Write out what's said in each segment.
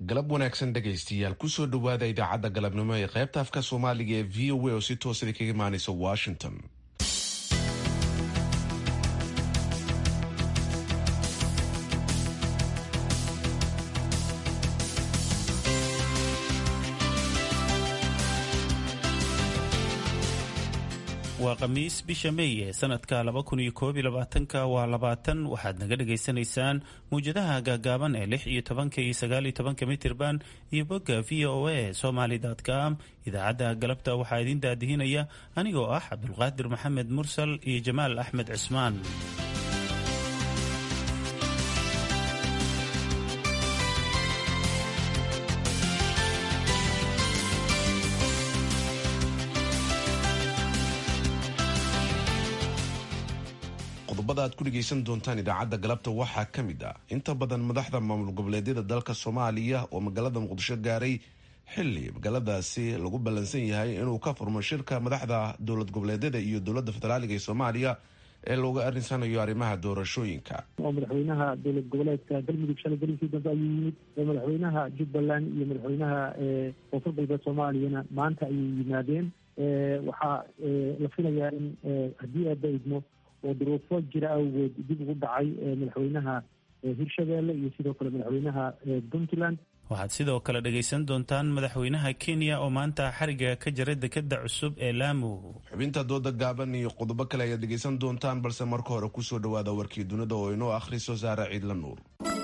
galab wanaagsan dhegaystayaal kusoo dhowaada idaacadda galabnimo ee qaybta afka soomaaliga ee v o a oo si toosada kaga imaanaysa washington waa khamiis bisha meey ee sanadka laba kun iyo koob iyo labaatanka waa labaatan waxaad naga dhagaysanaysaan mawjadaha gaagaaban ee lix iyo tobanka iyo sagaal iyo tobanka mitirban iyo bogga v o a somaly com idaacadda galabta waxaa idin daadihinaya anigoo ah cabdulqaadir maxamed mursal iyo jamaal axmed cismaan qodobada aad ku dhegaysan doontaan idaacadda galabta waxaa ka mid ah inta badan madaxda maamul goboleedyada dalka soomaaliya oo magaalada muqdisho gaaray xili magaaladaasi lagu ballansan yahay inuu ka furmo shirka madaxda dowlad goboleedyada iyo dowladda federaaliga ee soomaaliya ee looga arinsanayo arrimaha doorashooyinka oo madaxweynaha dowlad goboleedka galmudug shalay gelinkii dambe ayuu yimid oo madaxweynaha jubbaland iyo madaxweynaha koonfur galbeed soomaaliyana maanta ayay yimaadeen waxaa la filayaa in haddii aaba idmo oo duruufo jira awgeed dib ugu dhacay madaxweynaha hirshabeelle iyo sidoo kale madaxweynaha puntland waxaad sidoo kale dhegaysan doontaan madaxweynaha kenya oo maanta xariga ka jira dekeda cusub ee laamu xubinta dooda gaaban iyo qodobo kale ayaad dhegaysan doontaan balse marka hore kusoo dhawaada warkii dunida oo inoo akhriso saara ciidla nuur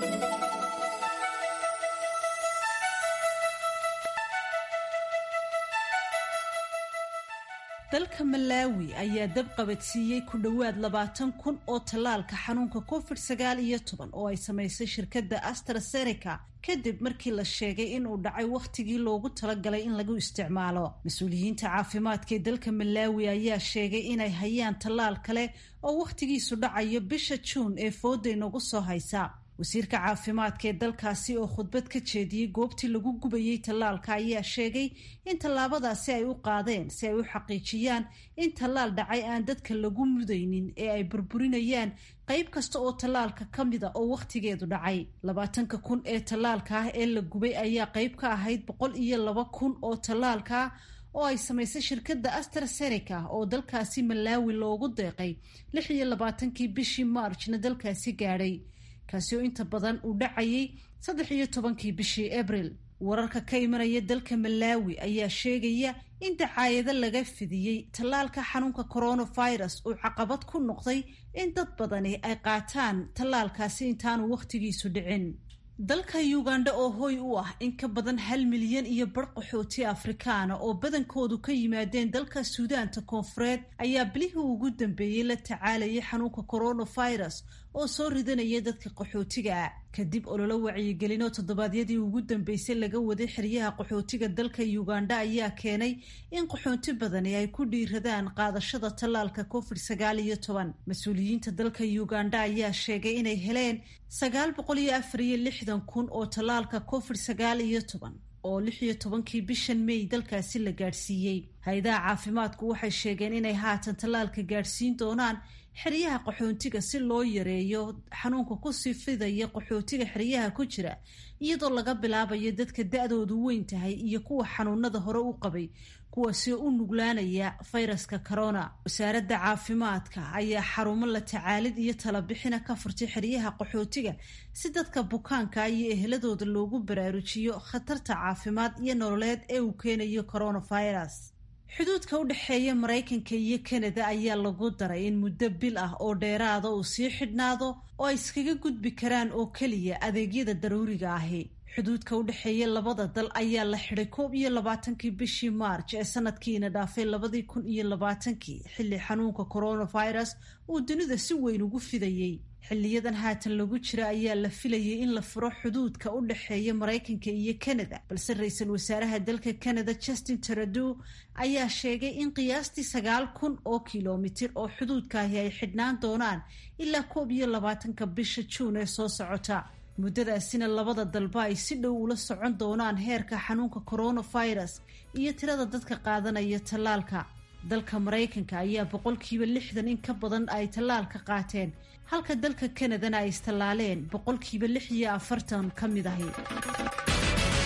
dalka malaawi ayaa dab qabadsiiyey ku dhowaad labaatan kun oo tallaalka xanuunka covid sagaal iyo toban oo ay samaysay shirkadda astraseneca kadib markii la sheegay inuu dhacay wakhtigii loogu talagalay in lagu isticmaalo mas-uuliyiinta caafimaadka ee dalka malaawi ayaa sheegay inay hayaan tallaal kale oo wakhtigiisu dhacayo bisha juun ee fooda inagu soo haysa wasiirka caafimaadka ee dalkaasi oo khudbad ka jeediyey goobtii lagu gubayey tallaalka ayaa sheegay in tallaabadaasi ay u qaadeen si ay u xaqiijiyaan in tallaal dhacay aan dadka lagu mudaynin ee ay burburinayaan qayb kasta oo tallaalka ka mida oo wakhtigeedu dhacay labaatanka kun ee tallaalka ah ee la gubay ayaa qayb ka ahayd boqol iyo laba kun oo tallaalka oo ay samaysay shirkadda astraseneca oo dalkaasi malaawi loogu deeqay lix iyo labaatankii bishii maarjna dalkaasi gaadhay kaasi oo inta badan uu dhacayay saddex iyo tobankii bishii abril wararka ka imanaya dalka malaawi ayaa sheegaya in dacaayado laga fidiyey tallaalka xanuunka coronavirus uu caqabad ku noqday in dad badani ay qaataan tallaalkaasi intaanu wakhtigiisu dhicin dalka uganda oo hooy u ah in ka badan hal milyan iyo bar qaxooti afrikaana oo badankoodu ka yimaadeen dalka suudaanta koonfureed ayaa bilihii ugu dambeeyey la tacaalayay xanuunka coronavirus oo soo ridanaya dadka qaxootiga ah kadib ololo wacyigelinoo toddobaadyadii ugu dambeysay laga waday xeryaha qaxootiga dalka uganda ayaa keenay in qaxooti badani ay ku dhiiradaan qaadashada tallaalka covid sagaal iyo toban mas-uuliyiinta dalka uganda ayaa sheegay inay heleen sagaal boqol iyo afar iyo lixdan kun oo tallaalka covid sagaal iyo toban oo lix iyo tobankii bishan may dalkaasi la gaadhsiiyey hay-adaha caafimaadku waxay sheegeen inay haatan tallaalka gaadhsiin doonaan xeryaha qaxoontiga si loo yareeyo xanuunka kusii fidaya qaxootiga xeryaha ku jira iyadoo laga bilaabayo dadka da-doodu weyn tahay iyo kuwa xanuunada hore u qabay kuwaasi u nuglaanaya fayraska corona wasaaradda caafimaadka ayaa xarumo la tacaalid iyo talabixina ka furtay xeryaha qaxootiga si dadka bukaanka iyo eheladooda loogu baraarujiyo khatarta caafimaad iyo nololeed ee uu keenayo coronavirus xuduudka u dhexeeya maraykanka iyo kanada ayaa lagu daray in muddo bil ah oo dheeraada uu sii xidhnaado oo ay iskaga gudbi karaan oo keliya adeegyada daruuriga ahi xuduudka u dhexeeya labada dal ayaa la xidhay koob iyo labaatankii bishii maarj ee sanadkiina dhaafay labadii kun iyo labaatankii xilli xanuunka coronavirus uu dunida si weyn ugu fidayey xiliyadan haatan lagu jira ayaa la filayay in la furo xuduudka u dhexeeya maraykanka iyo kanada balse ra-iisul wasaaraha dalka kanada justin taradow ayaa sheegay in qiyaastii sagaal kun oo kilomitir oo xuduudkaahi ay xidhnaan doonaan ilaa koob iyo labaatanka bisha juun ee soo socota muddadaasina labada dalba ay si dhow ula socon doonaan heerka xanuunka coronavirus iyo tirada dadka qaadanaya tallaalka dalka maraykanka ayaa boqolkiiba lixdan in ka badan ay tallaalka qaateen halka dalka kanadana ay istallaaleen boqolkiiba lix iyo afartan ka mid ahi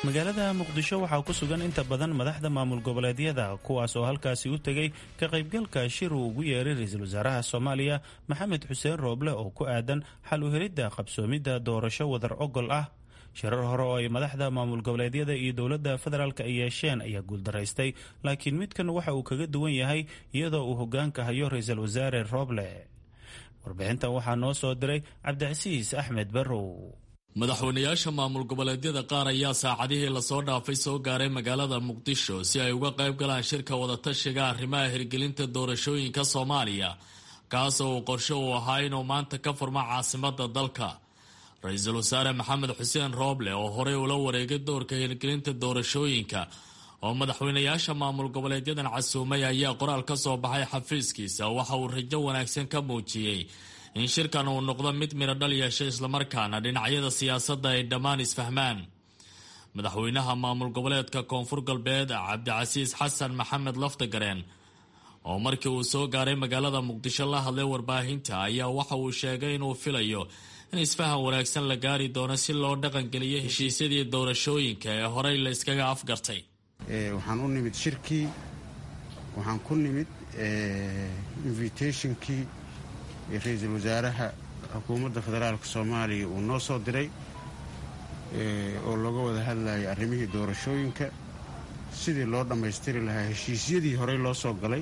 magaalada muqdisho waxaa ku sugan inta badan madaxda maamul goboleedyada kuwaas oo halkaasi u tegay ka qaybgalka shir uu ugu yeeray ra-iisul wasaaraha soomaaliya maxamed xuseen rooble oo ku aadan xal u helidda qabsoomidda doorasho wadar ogol ah shirar hore oo ay madaxda maamul goboleedyada iyo dowladda federaalk ay yeesheen ayaa guuldaraystay laakiin midkan waxa uu kaga duwan yahay iyadoo uu hogaanka hayo ra-iisul wasaare rooble warbixintan waxaa noo soo diray cabdicasiis axmed barrow madaxweynayaasha maamul goboleedyada qaar ayaa saacadihii lasoo dhaafay soo gaaray magaalada muqdisho si ay uga qayb galaan shirka wadatashiga arrimaha hirgelinta doorashooyinka soomaaliya kaas oo uu qorsho uu ahaa inuu maanta ka furmo caasimada dalka ra-iisul wasaare maxamed xuseen rooble oo horey ula wareegay doorka hirgelinta doorashooyinka oo madaxweynayaasha maamul goboleedyadan casuumay ayaa qoraal ka soo baxay xafiiskiisa waxa uu rajo wanaagsan ka muujiyey in shirkan uu noqdo mid midho dhal yeeshay islamarkaana dhinacyada siyaasadda ay dhammaan isfahmaan madaxweynaha maamul goboleedka koonfur galbeed cabdicasiis xasan maxamed laftagareen oo markii uu soo gaaray magaalada muqdisho la hadlay warbaahinta ayaa waxa uu sheegay inuu filayo in isfahan wanaagsan la gaari doono si loo dhaqangeliyo heshiisyadii doorashooyinka ee horey la iskaga afgartay waxaan u nimid shirkii waxaan ku nimid invitationkii ra-iisul wasaaraha xukuumadda federaalka soomaaliya uu noo soo diray oo looga wada hadlayay arrimihii doorashooyinka sidii loo dhammaystiri lahaa heshiisyadii horey loo soo galay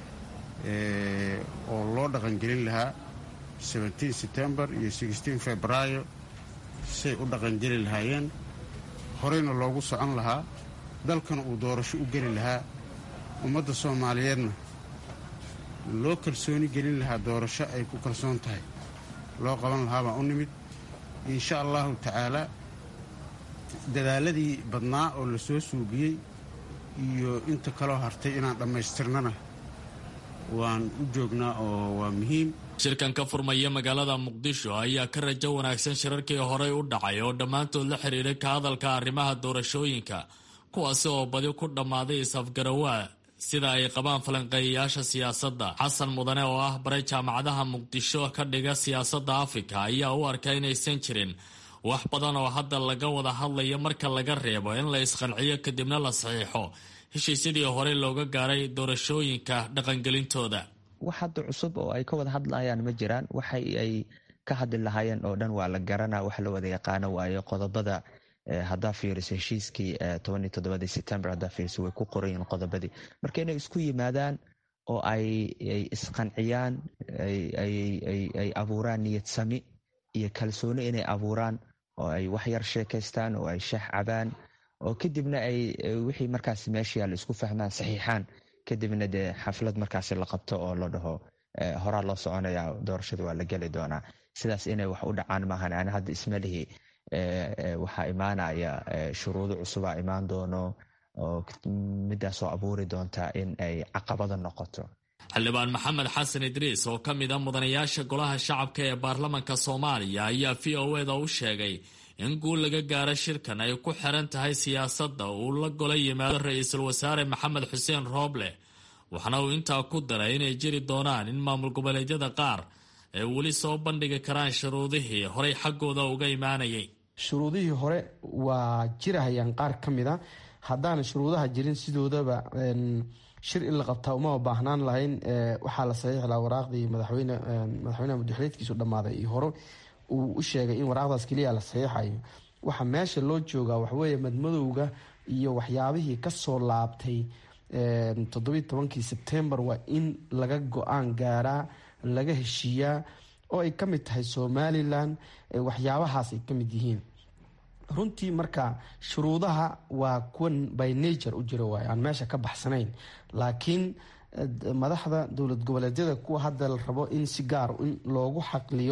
oo loo dhaqangelin lahaa sebtembar iyo febraayo say u dhaqangeli lahaayeen horeyna loogu socon lahaa dalkana uu doorasho u geli lahaa ummadda soomaaliyeedna loo kalsooni gelin lahaa doorasho ay ku kalsoon tahay loo qaban lahaa baan u nimid insha allahu tacaalaa dadaaladii badnaa oo la soo suugiyey iyo inta kaloo hartay inaan dhammaystirnana waan u joognaa oo waa muhiim shirkan ka furmaya magaalada muqdisho ayaa ka rajo wanaagsan shirarkii horey u dhacay oo dhammaantood la xidhiiray ka hadalka arrimaha doorashooyinka kuwaasi oo badi ku dhammaaday is-afgarawaa sida ay qabaan falanqeeyayaasha siyaasadda xasan mudane oo ah baray jaamacadaha muqdisho ka dhiga siyaasadda afrika ayaa u arka inaysan jirin wax badan oo hadda laga wada hadlayo marka laga reebo in la isqanciyo kadibna la saxiixo heshiisyadii horey looga gaaray doorashooyinka dhaqangelintooda wax hadda cusub oo ay ka wada hadlayaan ma jiraan waxay ay ka hadli lahaayeen oo dhan waa la garanaa wax la wada yaqaano waayo qodobada haddaa fiiriso heshiiskii tobaniyo toddobadii september haddaa fiiriso way ku qorayiin qodobadii marka inay isku yimaadaan oo ay isqanciyaan ay abuuraan niyad sami iyo kalsooni inay abuuraan oo ay wax yar sheekaystaan oo ay shax cabaan oo kadibna ay wixii markaas meesha yaalla isku fahmaan saxiixaan kadibna dee xaflad markaasi la qabto oo la dhaho horaa loo soconaya doorashada waa la geli doonaa sidaas inay wax u dhacaan maahan ani hadda ismalihii waxaa imaanaya shuruudo cusubaa imaan doono oo midaasoo abuuri doonta in ay caqabada noqoto xildhibaan maxamed xasan idriis oo ka mid a mudanayaasha golaha shacabka ee baarlamanka soomaaliya ayaa v o eda u sheegay in guul laga gaaro shirkan ay ku xiran tahay siyaasadda uu la gola yimaado ra-iisul wasaare maxamed xuseen rooble waxaana uu intaa ku daray inay jiri doonaan in maamul goboleedyada qaar ay weli soo bandhigi karaan shuruudihii horey xaggooda uga imaanayay shuruudihii hore waa jirahayaan qaar ka mid a haddaana shuruudaha jirin sidoodaba shir in la qabtaa umama baahnaan lahayn waxaa la saxiixi lahaa waraaqdii madaxweyne madaxweyneha muddaxileedkiisu dhammaaday iyo hore uu u sheegay in waraaqdaas keliya la saxiixayo waxa meesha loo joogaa waxweeye madmadowga iyo waxyaabihii kasoo laabtay toddobiyi tobankii sebtembar waa in laga go-aan gaaraa laga heshiiyaa oo ay ka mid tahay somalilan waxyaabahaas ay ka mid yihiin runtii marka shuruudaha waa kuwan by nature u jira waay aan meesha ka baxsanayn laakiin madaxda dowlad goboleedyada kuwa hadda la rabo in si gaar in loogu xaqliyo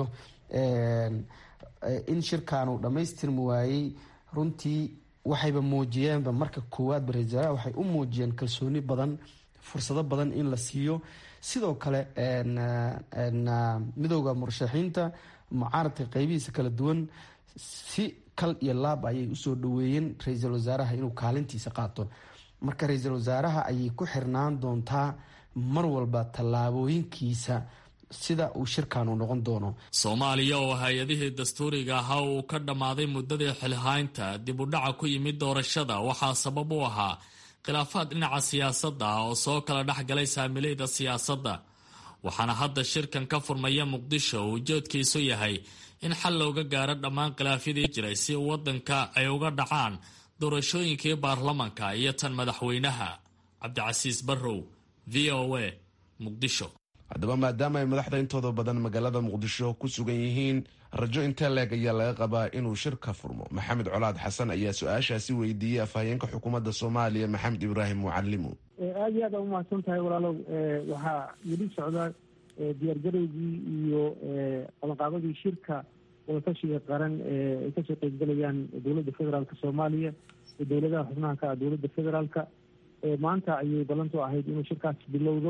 in shirkan uu dhammaystirmi waayey runtii waxayba muujiyeenba marka koowaadba ra-isul waxay u muujiyeen kalsooni badan fursado badan in la siiyo sidoo kale midooda murashaxiinta mucaaradka qeybihiisa kala duwan si kal iyo laab ayay usoo dhaweeyeen ra-iisul wasaaraha inuu kaalintiisa qaato marka ra-iisul wasaaraha ayay ku xirnaan doontaa mar walba tallaabooyinkiisa sida uu shirkan uu noqon doono soomaaliya oo hay-adihii dastuuriga ahaa uu ka dhammaaday muddadii xilhaynta dib u dhaca ku yimid doorashada waxaa sabab u ahaa khilaafaad dhinaca siyaasadda ah oo soo kala dhex galay saamilayda siyaasadda waxaana hadda shirkan ka furmaya muqdisho uu ujeedkiisu yahay in xal looga gaaro dhammaan khilaafyadii jiray si waddanka ay uga dhacaan doorashooyinkii baarlamanka iyo tan madaxweynaha cabdicasiis barrow v o a muqdisho haddaba maadaama ay madaxda intooda badan magaalada muqdisho ku sugan yihiin rajo intee leeg ayaa laga qabaa inuu shir ka furmo maxamed colaad xasan ayaa su-aashaasi weydiiyey afhayeenka xukuumadda soomaaliya maxamed ibraahim mucalimu aada iyo aad a umahadsan tahay walaalow waxaa weli socda diyaargarowgii iyo qabanqaabadii shirka wadatashiga qaran ay kasoo qeybgalayaan dowladda federaalka soomaaliya iyo dowladaha xubnaha ka ah dowladda federaalka maanta ayay ballantu ahayd inuu shirkaas bilowdo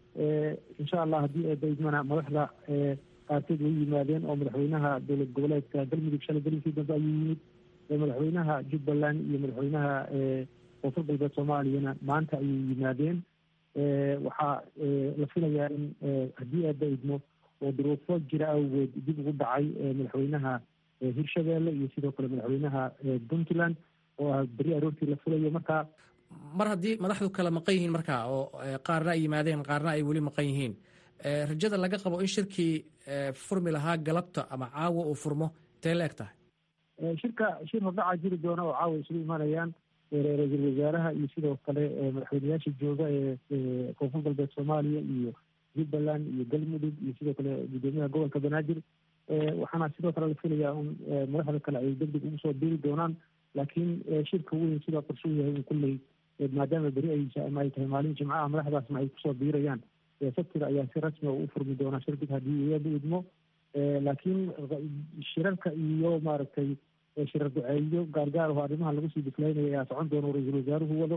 insha allah haddii eedaidmana madaxda qaarkeed way yimaadeen oo madaxweynaha dowlad goboleedka galmudug shalay gelinkii dambe ayuu yimid madaxweynaha jubbaland iyo madaxweynaha koonfur galbeed soomaaliyana maanta ayay yimaadeen waxaa la filayaa in haddii eeba idmo oo duruufo jira awgeed dib ugu dhacay madaxweynaha hirshabeelle iyo sidoo kale madaxweynaha puntland oo ah beri aroortii la filayo marka mar haddii madaxdu kala maqan yihiin marka oo qaarna ay yimaadeen qaarna ay weli maqan yihiin rajada laga qabo in shirkii furmi lahaa galabta ama caawa uu furmo intee la eg tahay shirka shir hordhaca jiri doona oo caawa isugu imanayaan ra-iisul wasaaraha iyo sidoo kale madaxweyneyaasha jooga ee koonfur galbeed soomaaliya iyo jubbaland iyo galmudug iyo sidoo kale guddoomiyaha gobolka banaadir waxaana sidoo kale la filayaa in madaxda kale ay deg deg ugu soo biri doonaan laakiin shirka weyn sidaa qorshuu yahay in kulley maadaama beri ay ama ay tahay maalin jimcaha madaxdaasna ay kusoo biirayaan sabtida ayaa si rasmiga u furmi doonaa shirkig haddii iyaba idmo laakiin shirarka iyo maaragtay shirar duceeyo gaargaar oo arrimaha lagu sii diflaynaya ayaa socon doona ra-iisul wasaaruhu wado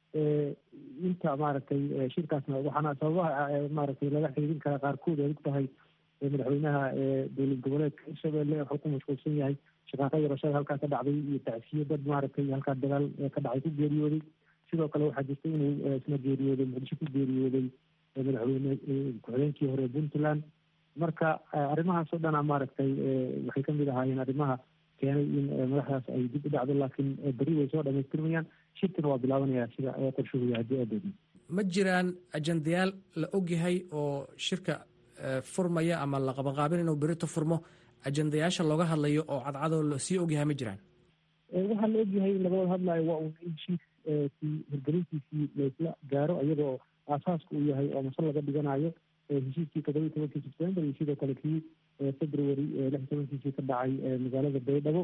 inta maaragtay shirkaasna waxaana sababaha maaragtay laga xiidin karaa qaarkood ay ku tahay madaxweynaha dowlad goboleedka hirshabelle wuxuu ku mashquulsan yahay shaqaaqo yarashada halkaa ka dhacday iyo tacsiyo dad maaragtay halkaa dagaal ka dhacay ku geeriyooday sidoo kale waxaa jirta inuu isna geeriyooday muqdisho ku geeriyooday madaxweyne ku-xigeenkii hore puntland marka arrimahaas oo dhana maaragtay waxay kamid ahaayeen arrimaha keenay in madaxdaas ay dib u dhacdo laakiin beri way soo dhamaystirmayaan shirkina waa bilaabanaya sida qorshuhu haddii aadeedin ma jiraan ajandayaal la ogyahay oo shirka furmaya ama la qabanqaabin inuu berito furmo ajandayaasha looga hadlayo oo cadcadoo lasii ogyahay ma jiraan waxaa la ogyahay in laga wada hadlayo waa un in heshiiskii hirgelintiisii laysla gaaro iyadoo aasaaska uu yahay oo masal laga dhiganayo heshiiskii todoba iyo tobankii sebtembar iyo sidoo kale kii february lix iyo tobankiisii ka dhacay magaalada baydhabo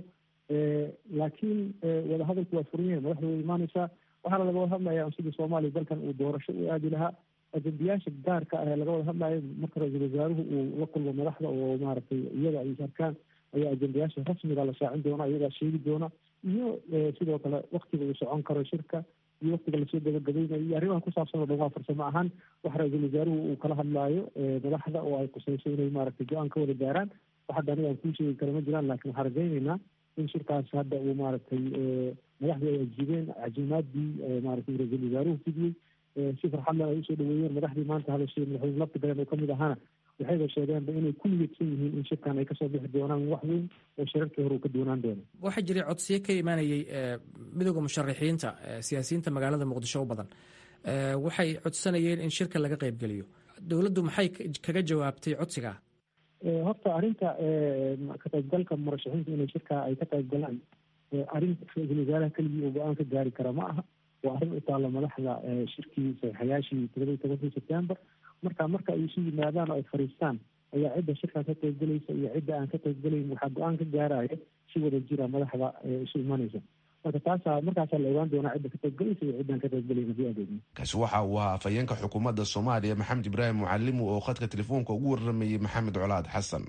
laakiin wadahadalku waa furan yahay madaxda way imaaneysaa waxaana laga wada hadlaya sidii soomaaliya dalkan uu doorasho u aadi lahaa ajandayaasha gaarka ah ee laga wada hadlayo marka ra-iisul wasaaruhu uu la kulmo madaxda oo maaragtay iyada ay arkaan ayaa ajandayaasha rasmiga la shaacin doona iyagaa sheegi doona iyo sidoo kale waktiga uu socon karo shirka iyo waktiga lasoo gabagabaynayo iyo arrimaha ku saabsan oo dhan waa farsamo ahaan waxa ra-iisul wasaaruhu uu kala hadlaayo madaxda oo ay kusayso inay maaragtay go-aan ka wada gaaraan wax hadda aniga aan kuu sheegi kara ma jiraan laakiin waxaan rajaynaynaa in shirkaas hadda uu maaragtay madaxdii ay ajiibeen cajimaadii maaragtay ra-iisul wasaaruhu fidiyey si farxadlan ay usoo dhaweeyeen madaxdii maanta hadashay madaxweyne lafti galeen oo kamid ahaana waxayba sheegeenba inay ku niyadsan yihiin in shirkan ay kasoo bixi doonaan wax weyn oo shirarkii hore uu ka doonaan doono waxaa jiray codsiyo ka imaanayay midooda musharaxiinta siyaasiyiinta magaalada muqdisho u badan waxay codsanayeen in shirka laga qeybgeliyo dowladdu maxay kaga jawaabtay codsigaa horta arrinta ka qaybgalka murashaxiinta inay shirka ay ka qayb galaan arrin ra-iisul wasaaraha keligii uu go-aan ka gaari kara ma aha waa arrin u taalla madaxda shirkii saxiixayaashii todoba iyo tobankii sebtembar marka marka ay isu yimaadaan oo ay fariistaan ayaa cidda shirkaa ka qaybgelaysa iyo cidda aan ka qaybgelayn waxaa go-aan ka gaaraya si wada jira madaxda isu imanaysa marka taasaa markaasaa la ogaan doonaa cidda ka qaybgelaysa iyo ciddaan ka qaybgelayn haddii adeegno kaasi waxa uu ahaa afhayeenka xukuumadda soomaaliya maxamed ibraahim mucalimu oo khadka telefoonka ugu waramayey maxamed colaad xasan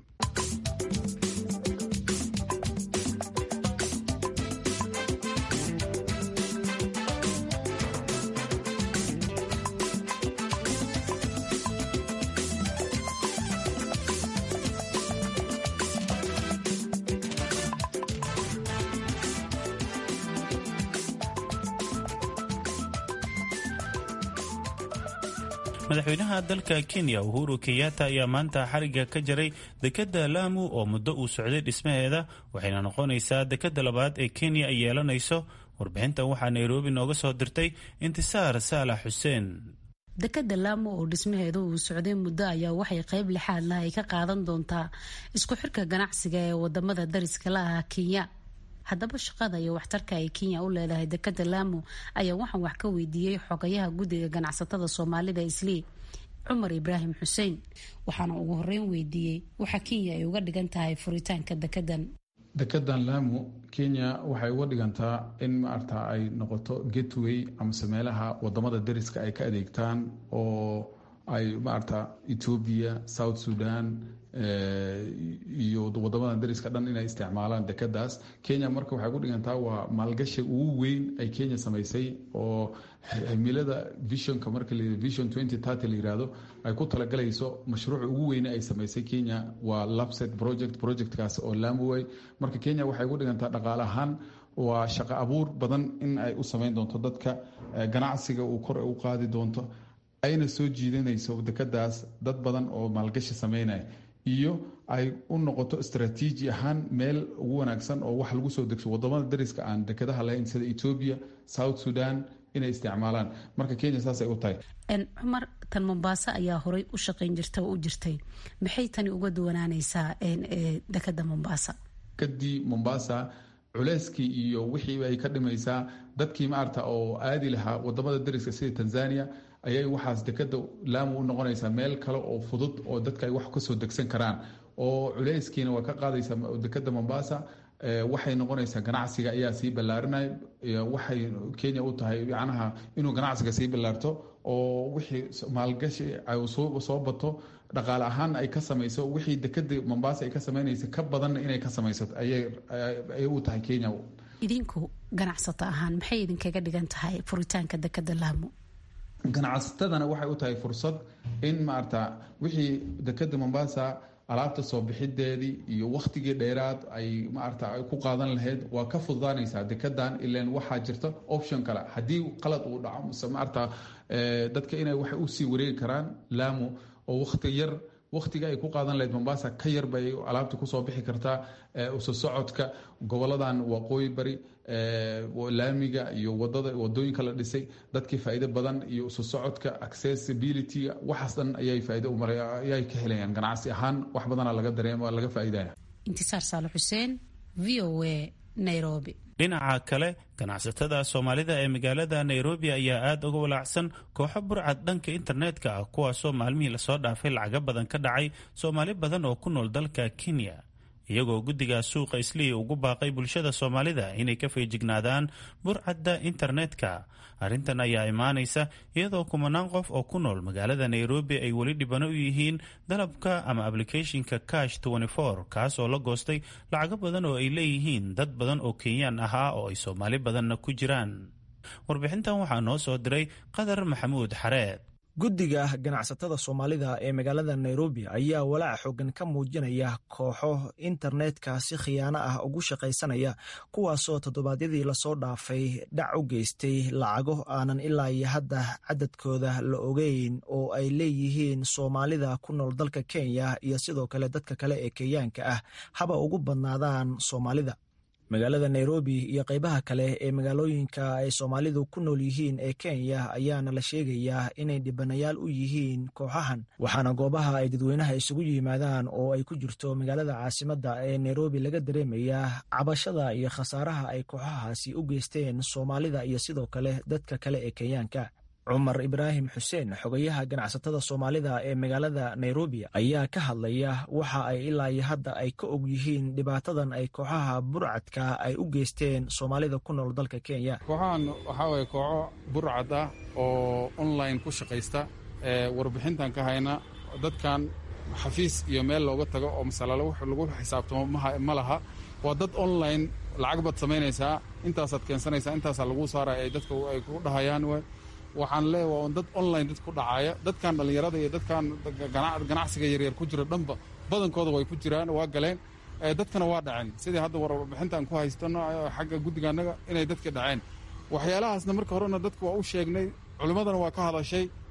madaxweynaha dalka kenya uhuru kenyatta ayaa maanta xariga ka jaray dekadda laamu oo muddo uu socday dhismaheeda waxayna noqonaysaa dekadda labaad ee kenya ay yeelanayso warbixintan waxaa nairobi nooga soo dirtay intisaar saalax xuseen dekadda laamo oo dhismaheedu uu socday muddo ayaa waxay qayb lixaad lah ay ka qaadan doontaa isku xirka ganacsiga ee wadamada dariska la ah kenya haddaba shaqada iyo waxtarka ay kenya u leedahay dekadda laamo ayaa waxaan wax ka weydiiyey xogayaha guddiga ganacsatada soomaalida islii cumar ibraahim xuseen waxaana ugu horeyn weydiiyey waxa kenya ay uga dhigan tahay furitaanka dekedan dekedan lamu kenya waxay uga dhigantaa in maarata ay noqoto gateway amase meelaha wadamada dariska ay ka adeegtaan oo ay maarata ethoobia south sudan iyo wadamada dariska dhan inay isticmaalaan dekadaas kenya marka waxay ku dhigantaa waa maalgashi ugu weyn ay kenya samaysay oo himilada visionka marka vision la yirahdo ay ku talagalayso mashruuca ugu weyne ay samaysay kenya waa lapset project projectkaas oo lamuway marka kenya waxay ku dhigantaa dhaqaale ahaan waa shaqo abuur badan in ay u samayn doonto dadka ganacsiga uu kor u qaadi doonto ayna soo jiidanayso dekadaas dad badan oo maalgashi sameynaya iyo ay u noqoto istraatiiji ahaan meel ugu wanaagsan oo wax lagu soo degso wadamada dariska aan dekadaha lahayn sida ethoobia south sudan inay isticmaalaan marka kenya saasay u tahay cumar tan mombaaso ayaa horey u shaqayn jirta oo u jirtay maxay tani uga duwanaanaysaa dekada mombasa dekadii mombasa culeyskii iyo wixii ay ka dhimaysaa dadkii maarata oo aadi lahaa wadamada dariska sida tanzania ayay waxaas dekada laamu u noqonaysaa meel kale oo fudud oo dadka ay wax kasoo degsan karaan oo culeyskiina waa ka qaadaysaa dekada mombasa waxay noqonaysaa ganacsiga ayaa sii ballaarinay waxay kenya u tahay macnaha inuu ganacsiga sii ballaarto oo wixii maalgashi ay soo bato dhaqaale ahaan ay ka samayso wixii dekada mombasa ay ka samaynaysa ka badanna inay ka samaysato ayay u tahay kenya idinku ganacsato ahaan maxay idinkaga dhigan tahay furitaanka dekada laamo ganacsatadana waxay u tahay fursad in maarata wixii dekada mombasa alaabta soo bixideedii iyo wakhtigii dheeraad ay maarata ay ku qaadan lahayd waa ka fududaanaysaa dekadan ilan waxaa jirta option kale haddii qalad uu dhaco mise maarata dadka inay waxay usii wareegi karaan laamo oo wakhti yar wakhtiga ay ku qaadan lahayd mombasa ka yar bay alaabta kusoo bixi kartaa uso socodka goboladan waqooyi bari laamiga iyo wadada wadooyinka la dhisay dadkii faa'iido badan iyo uso socodka accessibility waxaas dhan ayay faa'iido u maray ayay ka helayaan ganacsi ahaan wax badana laga dareema laga faa'iidaya intisaar saale xuseen v o a nairobi dhinaca kale ganacsatada soomaalida ee magaalada nairobi ayaa aada uga walaacsan kooxo burcad dhanka internetka ah kuwaasoo maalmihii lasoo dhaafay lacago badan ka dhacay soomaali badan oo ku nool dalka kenya iyagoo guddiga suuqa islii ugu baaqay bulshada soomaalida inay ka feejignaadaan burcadda internetka arrintan ayaa imaanaysa iyadoo kumanaan qof oo ku nool magaalada nairobi ay weli dhibano u yihiin dalabka ama ablicathonka cash kaas oo la goostay lacago badan oo ay leeyihiin dad badan oo kenyaan ahaa oo ay soomaali badanna ku jiraan warbixintan waxaa noo soo diray qadar maxamuud xareed guddiga ganacsatada soomaalida ee magaalada nairobi ayaa walaac xoogan ka muujinaya kooxo internetka si khiyaano ah ugu shaqaysanaya kuwaasoo toddobaadyadii lasoo dhaafay dhac u geystay lacago aanan ilaa iyo hadda cadadkooda la ogeyn oo ay leeyihiin soomaalida ku nool dalka kenya iyo sidoo kale dadka kale ee kenyaanka ah haba ugu badnaadaan soomaalida magaalada nairobi iyo qaybaha kale ee magaalooyinka ay soomaalidu ku nool yihiin ee kenya ayaana la sheegayaa inay dhibanayaal u yihiin kooxahan waxaana goobaha ay dadweynaha isugu yimaadaan oo ay ku jirto magaalada caasimadda ee nairobi laga dareemayaa cabashada iyo khasaaraha ay kooxahaasi u geysteen soomaalida iyo sidoo kale dadka kale ee kenyaanka cumar ibraahim xuseen xogayaha ganacsatada soomaalida ee magaalada nairobi ayaa ka hadlaya waxa ay ilaa iyo hadda ay ka og yihiin dhibaatadan ay kooxaha burcadka ay u geysteen soomaalida ku nool dalka kenya kooxahan waxaa waye kooxo burcad ah oo online ku shaqaysta warbixintan ka hayna dadkan xafiis iyo meel looga tago oo masalalo w lagu xisaabtamo ma laha waa dad online lacag baad samaynaysaa intaasaad keensanaysaa intaasaa lagu saaraya ay dadka ay ku dhahayaan waxaan leeya waa dad online dad ku dhacaya dadkan dhallinyarada iyo dadkan ganacsiga yaryar ku jira dhanba badankooda way ku jiraan waa galeen dadkana waa dhaceen sidii hadda warbixintaan ku haystano xagga guddiga annaga inay dadka dhaceen waxyaalahaasna marka horena dadka waa u sheegnay culimmadana waa ka hadashay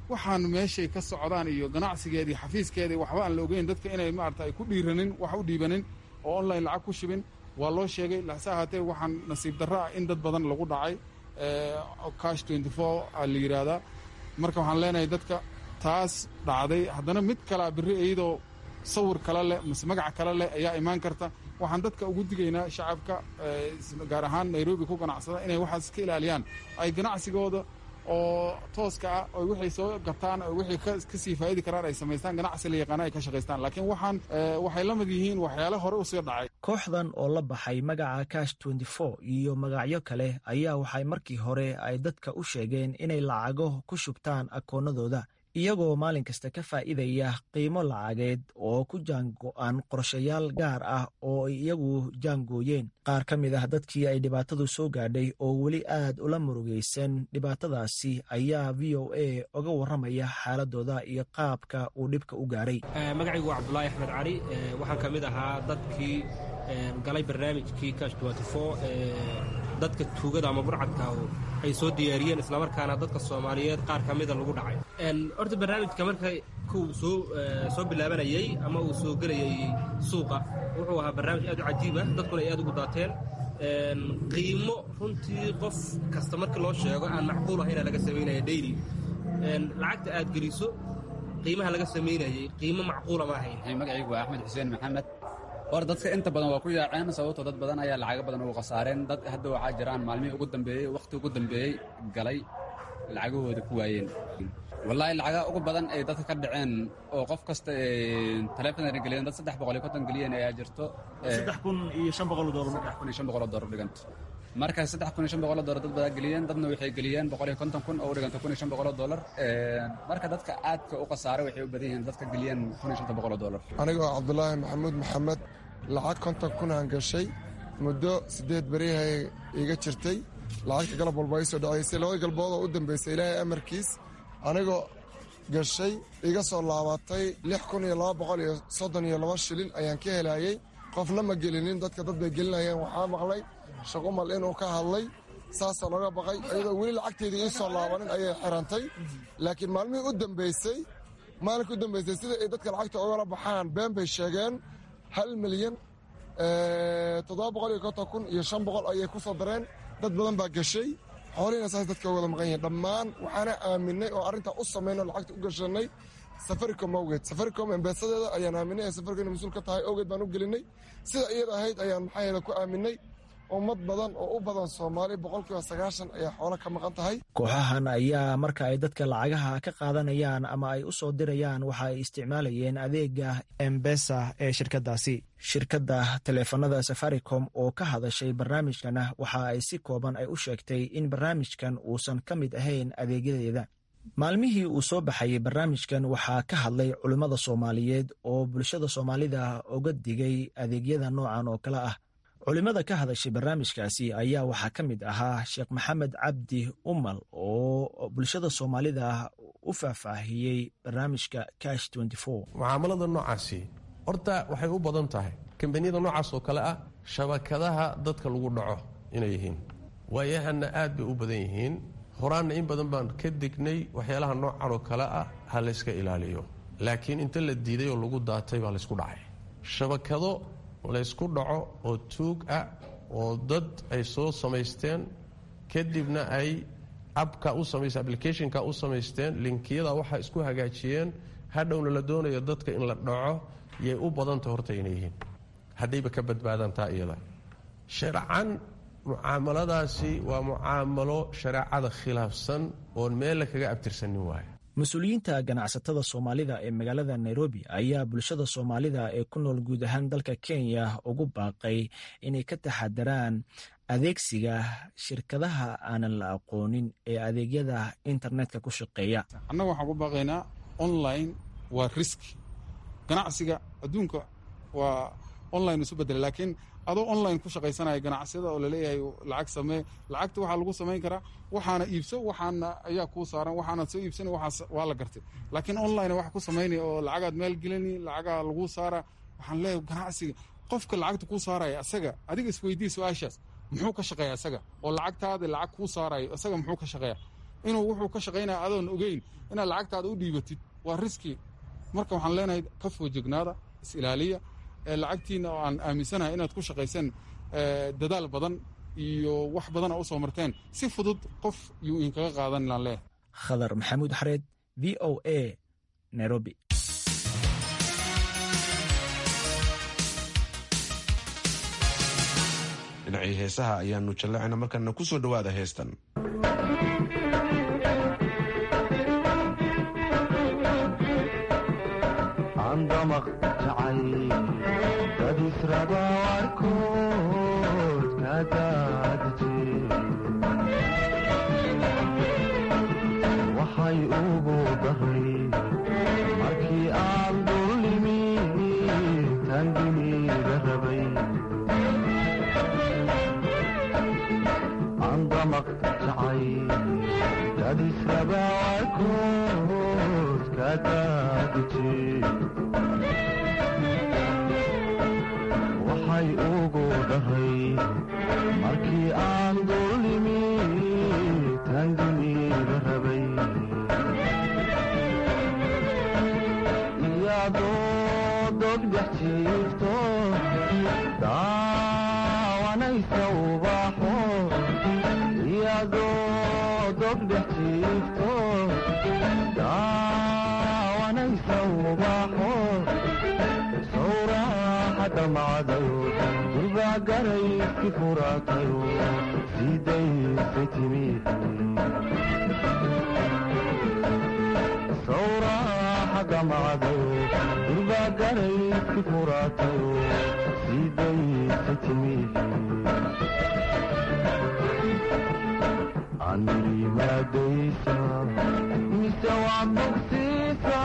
waxaan meeshay ka socdaan iyo ganacsigeedii xafiiskeedii waxba aan la ogeyn dadka inay maarata ay ku dhiiranin wax u dhiibanin oo online lacag ku shibin waa loo sheegay lase ahaatee waxaan nasiib darro ah in dad badan lagu dhacay cash twenty four a la yidhaahdaa marka waxaan leenahay dadka taas dhacday haddana mid kalea berri iyadoo sawir kale leh mise magac kale leh ayaa imaan karta waxaan dadka ugu digaynaa shacabka gaar ahaan nairobi ku ganacsada inay waxaas iska ilaaliyaan ay ganacsigooda oo tooska ah oo wixay soo gataan oo wixii kasii faa'idi karaan ay samaystaan ganacsi la yaqaana ay ka shaqaystaan laakiin waxaan waxay la mid yihiin waxyaale hore usii dhacay kooxdan oo la baxay magaca cash twenty four iyo magacyo kale ayaa waxay markii hore ay dadka u sheegeen inay lacago ku shubtaan akoonnadooda iyagoo maalin kasta ka faa'iidaya qiimo lacageed oo ku jaango-an qorshayaal gaar ah oo ay iyagu jaangooyeen qaar ka mid ah dadkii ay dhibaatadu soo gaadhay oo weli aad ula murugaysan dhibaatadaasi ayaa v o a oga warramaya xaaladooda iyo qaabka uu dhibka u gaaray magacaygu waa cabdulaahi axmed cali waxaan ka mid ahaa dadkii galay barnaamijkii kash dadka tuugada ama burcadka ay soo diyaariyeen islamarkaana dadka soomaaliyeed qaar ka mida lagu dhacay horta barnaamijka marka kuu soo soo bilaabanayey ama uu soo gelayay suuqa wuxuu ahaa barnaamij aad u cajiib ah dadkuna ay aad ugu daateen qiimo runtii qof kasta markii loo sheego aan macquul ahayna laga samaynaya daily lacagta aad geliso qiimaha laga samaynayay qiimo macquula ma ahayn magacaygu waa axmed xuseen maxamed hor dadka inta badan waa ku yaaceen sababtoo dad badan ayaa lacago badan ugu khasaareen dad hadda waxaa jiraan maalmihii ugu dambeeyey wakhti ugu dambeeyey galay lacagahooda ku waayeen wallaahi lacaga ugu badan ay dadka ka dhaceen oo qof kasta taleefonana geliyeen dad saddex boqol iyo konton geliyeen ayaa jirto saddex kun iyo shan boqol doolar saddex kun iyo shan boqol doolar dhiganta marka saddex kun iyo shan boqol doolar dad badaa geliyeen dadna waxay geliyeen boqol iyo konton kun oo u dhiganta kun iyo shan boqol doolar marka dadka aadka u khasaaray waxay u badan yihiin dadka geliyeen kun iyo shanta boqol doolar anigoo cabdulaahi maxamuud maxamed lacag konton kunaan gashay muddo siddeed berihay iga jirtay lacagta galab walba ay soo dhacaysay labada galboodoo u dambaysay ilaahay amarkiis anigoo gashay iga soo laabatay lix kun iyo laba boqol iyo soddon iyo laba shilin ayaan ka helayey qofna ma gelinin dadka dad bay gelinayeen waxaa maqlay shaqumal inuu ka hadlay saasaa looga baqay iyadoo weli lacagteedii ii soo laabanin ayay xirantay laakiin maalmihii u dambaysay maalinkii u dambaysay sida ay dadka lacagta ogala baxaan been bay sheegeen hal milyan toddoba boqol iyo konton kun iyo shan boqol ayay ku soo dareen dad badan baa gashay xoolihiina saas dadka wada maqan yihiin dhammaan waxaana aaminay oo arrintaa u samayno lacagta u gashanay safaricom awgeed safaricom embeesadeeda ayaan aaminay ee safaricom inay mas-uul ka tahay awgeed baan u gelinay sida iyada ahayd ayaan maxaaheeda ku aaminay ummad badan oo u badan soomaali boqolkiiba sagaashan ayaa xoolo ka maqan tahay kooxahan ayaa marka ay dadka lacagaha ka qaadanayaan ama ay u soo dirayaan waxa ay isticmaalayeen adeega embesa ee shirkadaasi shirkadda taleefanada safaricom oo ka hadashay barnaamijkana waxa ay si kooban ay u sheegtay in barnaamijkan uusan ka mid ahayn adeegyadeeda maalmihii uu soo baxayay barnaamijkan waxaa ka hadlay culimmada soomaaliyeed oo bulshada soomaalida uga digay adeegyada noocan oo kale ah culimmada ka hadashay barnaamijkaasi ayaa waxaa ka mid ahaa sheekh maxamed cabdi umal oo bulshada soomaalida u faahfaahiyey barnaamijka cash mucaamalada noocaasi horta waxay u badan tahay kambaniyada noocaas oo kale ah shabakadaha dadka lagu dhaco inay yihiin waayahana aad bay u badan yihiin horaanna in badan baan ka dignay waxyaalaha noocan oo kale ah ha layska ilaaliyo laakiin inta la diiday oo lagu daatay baa laysku dhacay shabakado laysku dhaco oo tuug ah oo dad ay soo samaysteen kadibna ay abka u samaysteen applicationka u samaysteen linkiyada waxaa isku hagaajiyeen hadhowna la doonayo dadka in la dhaco yay u badanta horta inay yihiin haddayba ka badbaadaan taa iyada sharcan mucaamaladaasi waa mucaamalo shareecada khilaafsan oon meella kaga abtirsanin waayo mas-uuliyiinta ganacsatada soomaalida ee magaalada nairobi ayaa bulshada soomaalida ee ku nool guud ahaan dalka kenya ugu baaqay inay ka taxadaraan adeegsiga shirkadaha aanan la aqoonin ee adeegyada internetka ku shaqeeya annaga waxaan ku baaqaynaa online waa riski ganacsiga adduunka waa online isu bedela laakiin adoo online ku shaqaysanaya ganacsiyada oo laleeyahay lacag samee lacagta waxaa lagu samayn karaa waxaana iibso waxaana ayaa kuu saaran waxaana soo iibsana waxaas waa la gartay laakiin online wax ku samaynaya oo lacagaad meel gelini lacagaa lagu saara waxaan leeyahay ganacsiga qofka lacagta kuu saaraya asaga adiga isweydii su-aashaas muxuu ka shaqeeya isaga oo lacagtaada lacag kuu saarayo isaga muxuu ka shaqeeya inuu wuxuu ka shaqaynaya adoon ogeyn inaad lacagtaada u dhiibatid waa riski marka waxaan leenahay ka foojignaada is-ilaaliya lacagtiina oo aan aaminsanahay inaad ku shaqayseen dadaal badan iyo wax badana usoo marteen si fudud qof yuu idinkaga qaadan ilaan leeyahay khadar maxamuud xareed v o a nairobi dhinacii heesaha ayaanu jalleecayna markana ku soo dhowaada heestan andamaq jacay dad israba warkood ka daadije waxay ugu daray markii aan dullimi tandiniga rabay andamaq jacay dad israba warkood ka daadije waxay ugu dhahay markii aan dullimi tandiniga rabay iyadoo dogdhex jiifto daawanaysa ubaxo iyadoo dogdhex jiifto daawanaysa ubaxo dhamacdayo durbagarayski furaatayo sidayse timi sawraaxa dhamacdayo durbagarayski furaatayo sidayse timi anirimaadaysa mise waa bogsiisa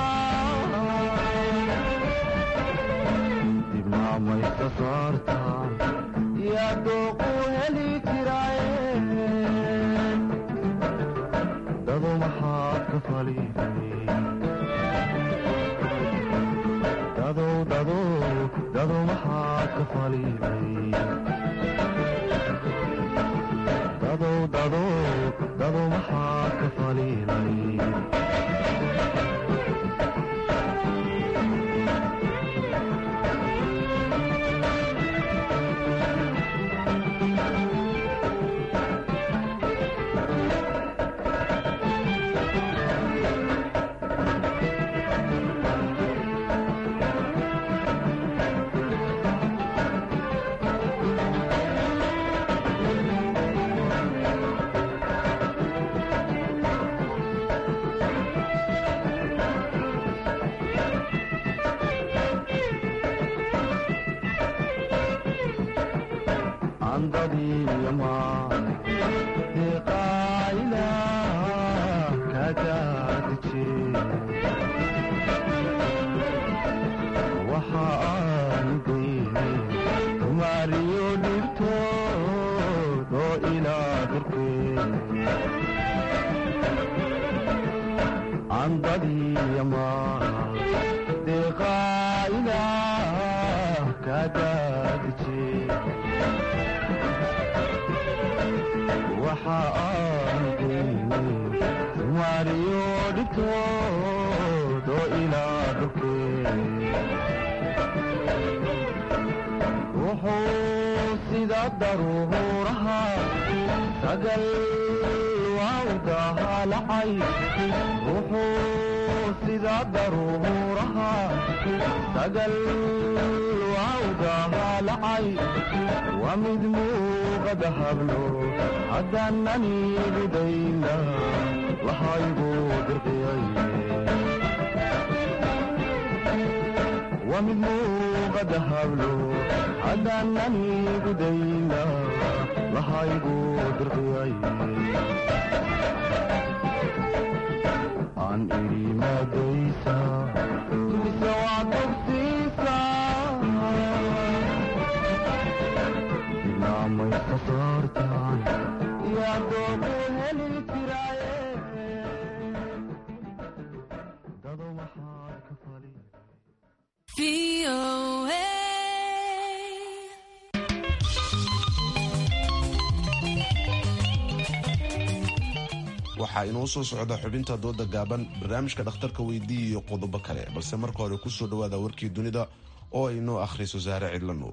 maysa saartaan yaa dooquu heli jiraaye dadu maxaad ka faliday dadow dadow dadu maxaad ka faliday dadow dadow dadu maxaad ka faliday wuxuu sida daruuraha sagal wawdahalacay wuxuu sida daruuraha sagal wawdahalacay waa mid muuqada hablo haddaanani gudayna lahaygu dirqiyay waa mid muuqada hablo haddaanani gudayna lahaygu dirqiyay aan idhi maadaysa mise waa togsiisa ilaamaysa saartaan yaa doogu heli jiraaye dado maxaad ka fali waxaa inoo soo socda xubinta dooda gaaban barnaamijka dhakhtarka weydii iyo qodobo kale balse marka hore kusoo dhawaada warkii dunida oo ay noo akhriso saare cidla nuur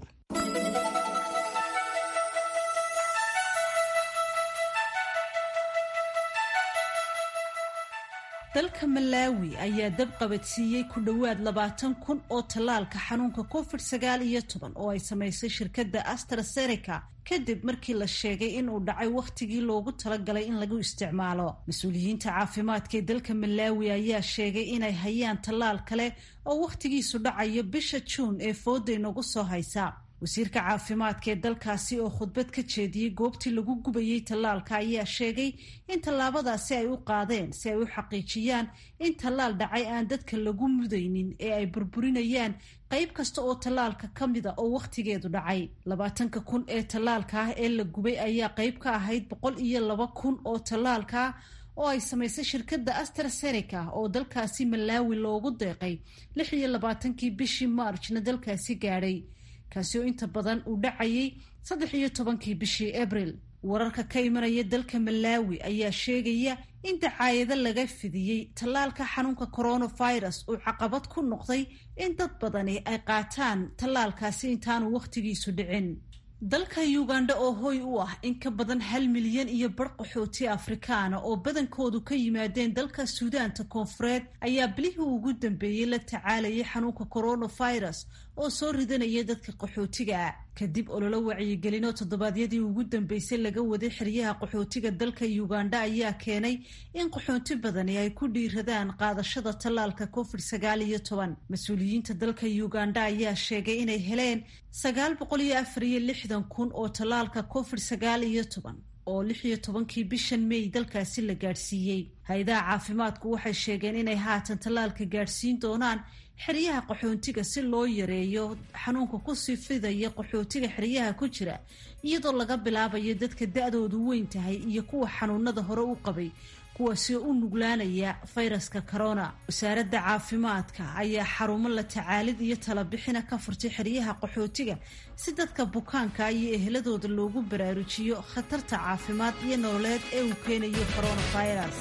dalka malaawi ayaa dab qabadsiiyey ku dhowaad labaatan kun oo tallaalka xanuunka covid sagaal iyo toban oo ay samaysay shirkadda astraseneca kadib markii la sheegay inuu dhacay wakhtigii loogu talagalay in lagu isticmaalo mas-uuliyiinta caafimaadka ee dalka malaawi ayaa sheegay inay hayaan tallaal kale oo wakhtigiisu dhacayo bisha juun ee fooda inagu soo haysa wasiirka caafimaadka ee dalkaasi oo khudbad ka jeediyey goobtii lagu gubayey tallaalka ayaa sheegay in tallaabadaasi ay u qaadeen si ay u xaqiijiyaan in tallaal dhacay aan dadka lagu mudaynin ee ay burburinayaan qayb kasta oo tallaalka ka mida oo wakhtigeedu dhacay labaatanka kun ee tallaalka ah ee la gubay ayaa qayb ka ahayd boqol iyo laba kun oo tallaalka oo ay samaysay shirkadda astraseneca oo dalkaasi malaawi loogu deeqay lix iyo labaatankii bishii maarjna dalkaasi gaadhay kaasi oo inta badan uu dhacayay saddex iyo tobankii bishii abril wararka ka imanaya dalka malaawi ayaa sheegaya in dacaayado laga fidiyey tallaalka xanuunka coronavirus uu caqabad ku noqday in dad badani ay qaataan tallaalkaasi intaanu wakhtigiisu dhicin dalka uganda oo hoy u ah in ka badan hal milyan iyo bar qaxooti afrikaana oo badankoodu ka yimaadeen dalka suudaanta koonfureed ayaa bilihii ugu dambeeyey la tacaalayay xanuunka coronavirus oo soo ridanaya dadka qaxootiga kadib ololo wacyigelinoo toddobaadyadii ugu dambeysay laga waday xeryaha qaxootiga dalka uganda ayaa keenay in qaxooti badani ay ku dhiiradaan qaadashada tallaalka covid sagaal iyo toban mas-uuliyiinta dalka uganda ayaa sheegay inay heleen sagaal boqol iyo afar iyo lixdan kun oo tallaalka covid sagaal iyo toban oo lix iyo tobankii bishan may dalkaasi la gaadhsiiyey hay-adaha caafimaadku waxay sheegeen inay haatan tallaalka gaadhsiin doonaan xeryaha qaxoontiga si loo yareeyo xanuunka kusii fidaya qaxootiga xeryaha ku jira iyadoo laga bilaabayo dadka da-doodu weyn tahay iyo kuwa xanuunada hore u qabay kuwaasi oo u nuglaanaya fayraska corona wasaaradda caafimaadka ayaa xarumo la tacaalid iyo talabixina ka furtay xeryaha qaxootiga si dadka bukaanka iyo eheladooda loogu baraarujiyo khatarta caafimaad iyo nololeed ee uu keenayo coronavirus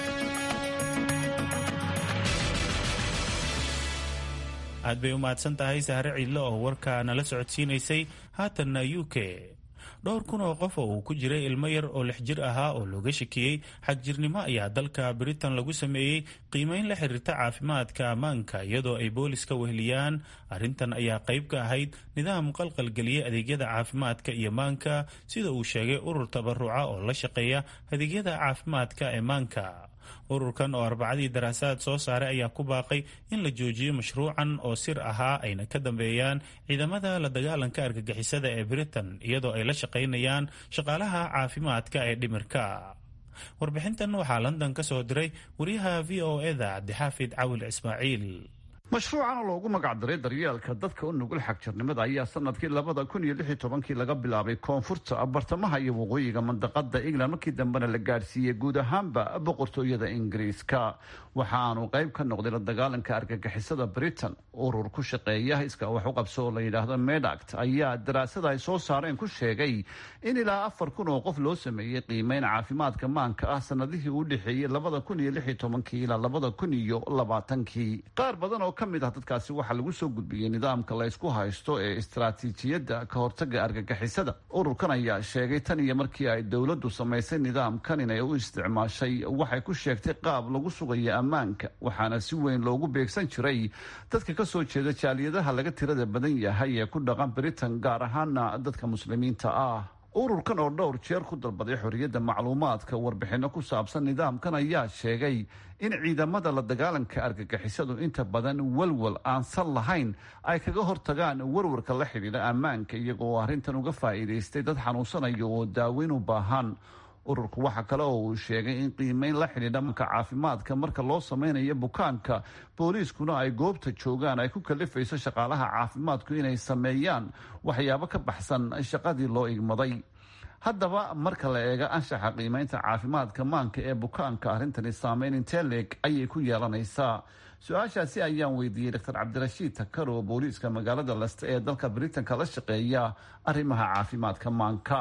aad bay u mahadsan tahay sahre ciidle oo warka nala socodsiinaysay haatanna u k dhowr kun oo qof oo uu ku jiray ilmo yar oo lix jir ahaa oo looga shakiyey xagjirnimo ayaa dalka britain lagu sameeyey qiimeyn la xiriirta caafimaadka ammaanka iyadoo ay booliska weheliyaan arrintan ayaa qayb ka ahayd nidaam qalqalgeliyey adeegyada caafimaadka iyo maanka sida uu sheegay urur tabaruca oo la shaqeeya adeegyada caafimaadka ee maanka ururkan oo arbacadii daraasaad soo saaray ayaa ku baaqay in la joojiyo mashruucan oo sir ahaa ayna ka dambeeyaan ciidamada la dagaalanka argagixisada ee britain iyadoo ay la shaqaynayaan shaqaalaha caafimaadka ee dhimirka warbixintan waxaa london ka soo diray wariyaha v o eda cabdixaafid cawil ismaaciil mashruucan oo loogu magacdaray daryeelka dadka u nugul xagjirnimada ayaa sanadkii labada kun iyo lix iyo tobankii laga bilaabay koonfurta bartamaha iyo waqooyiga mandaqada england markii dambena la gaadhsiiyey guud ahaanba boqortooyada ingiriiska waxaanu qayb ka noqday la dagaalanka argagixisada britain urur ku shaqeeya iska wax u qabso oo la yidhaahdo medact ayaa daraasada ay soo saareen ku sheegay in ilaa afar kun oo qof loo sameeyey qiimeyn caafimaadka maanka ah sanadihii u dhexeeyey labada kun iyo lix iyo tobankii ilaa labada kun iyo labaatankii qaar badan oo kamid ah dadkaasi waxaa lagu soo gudbiyey nidaamka laysku haysto ee istaraatiijiyadda ka hortaga argagixisada ururkan ayaa sheegay tan iyo markii ay dowladdu samaysay nidaamkan inay u isticmaashay waxay ku sheegtay qaab lagu sugayo ammaanka waxaana si weyn loogu beegsan jiray dadka kasoo jeeda jaaliyadaha laga tirada badan yahay ee ku dhaqan britain gaar ahaana dadka muslimiinta ah ururkan oo dhowr jeer ku dalbaday xorriyadda macluumaadka warbixinno ku saabsan nidaamkan ayaa sheegay in ciidamada la dagaalanka argagixisadu inta badan walwal aan sal lahayn ay kaga hortagaan warwarka la xidhiidha ammaanka iyagoo arrintan uga faa'iidaystay dad xanuunsanaya oo daaweyn u baahan ururku waxa kale oo uu sheegay in qiimeyn la xidhiidha manka caafimaadka marka loo sameynayo bukaanka booliiskuna ay goobta joogaan ay ku kalifayso shaqaalaha caafimaadku inay sameeyaan waxyaabo ka baxsan shaqadii loo igmaday haddaba marka la eega anshaxa qiimeynta caafimaadka maanka ee bukaanka arrintani saameyn intee leeg ayay ku yeelanaysaa su-aashaasi ayaan weydiiyey dr cabdirashiid takar oo booliiska magaalada leste ee dalka britanka la shaqeeya arrimaha caafimaadka maanka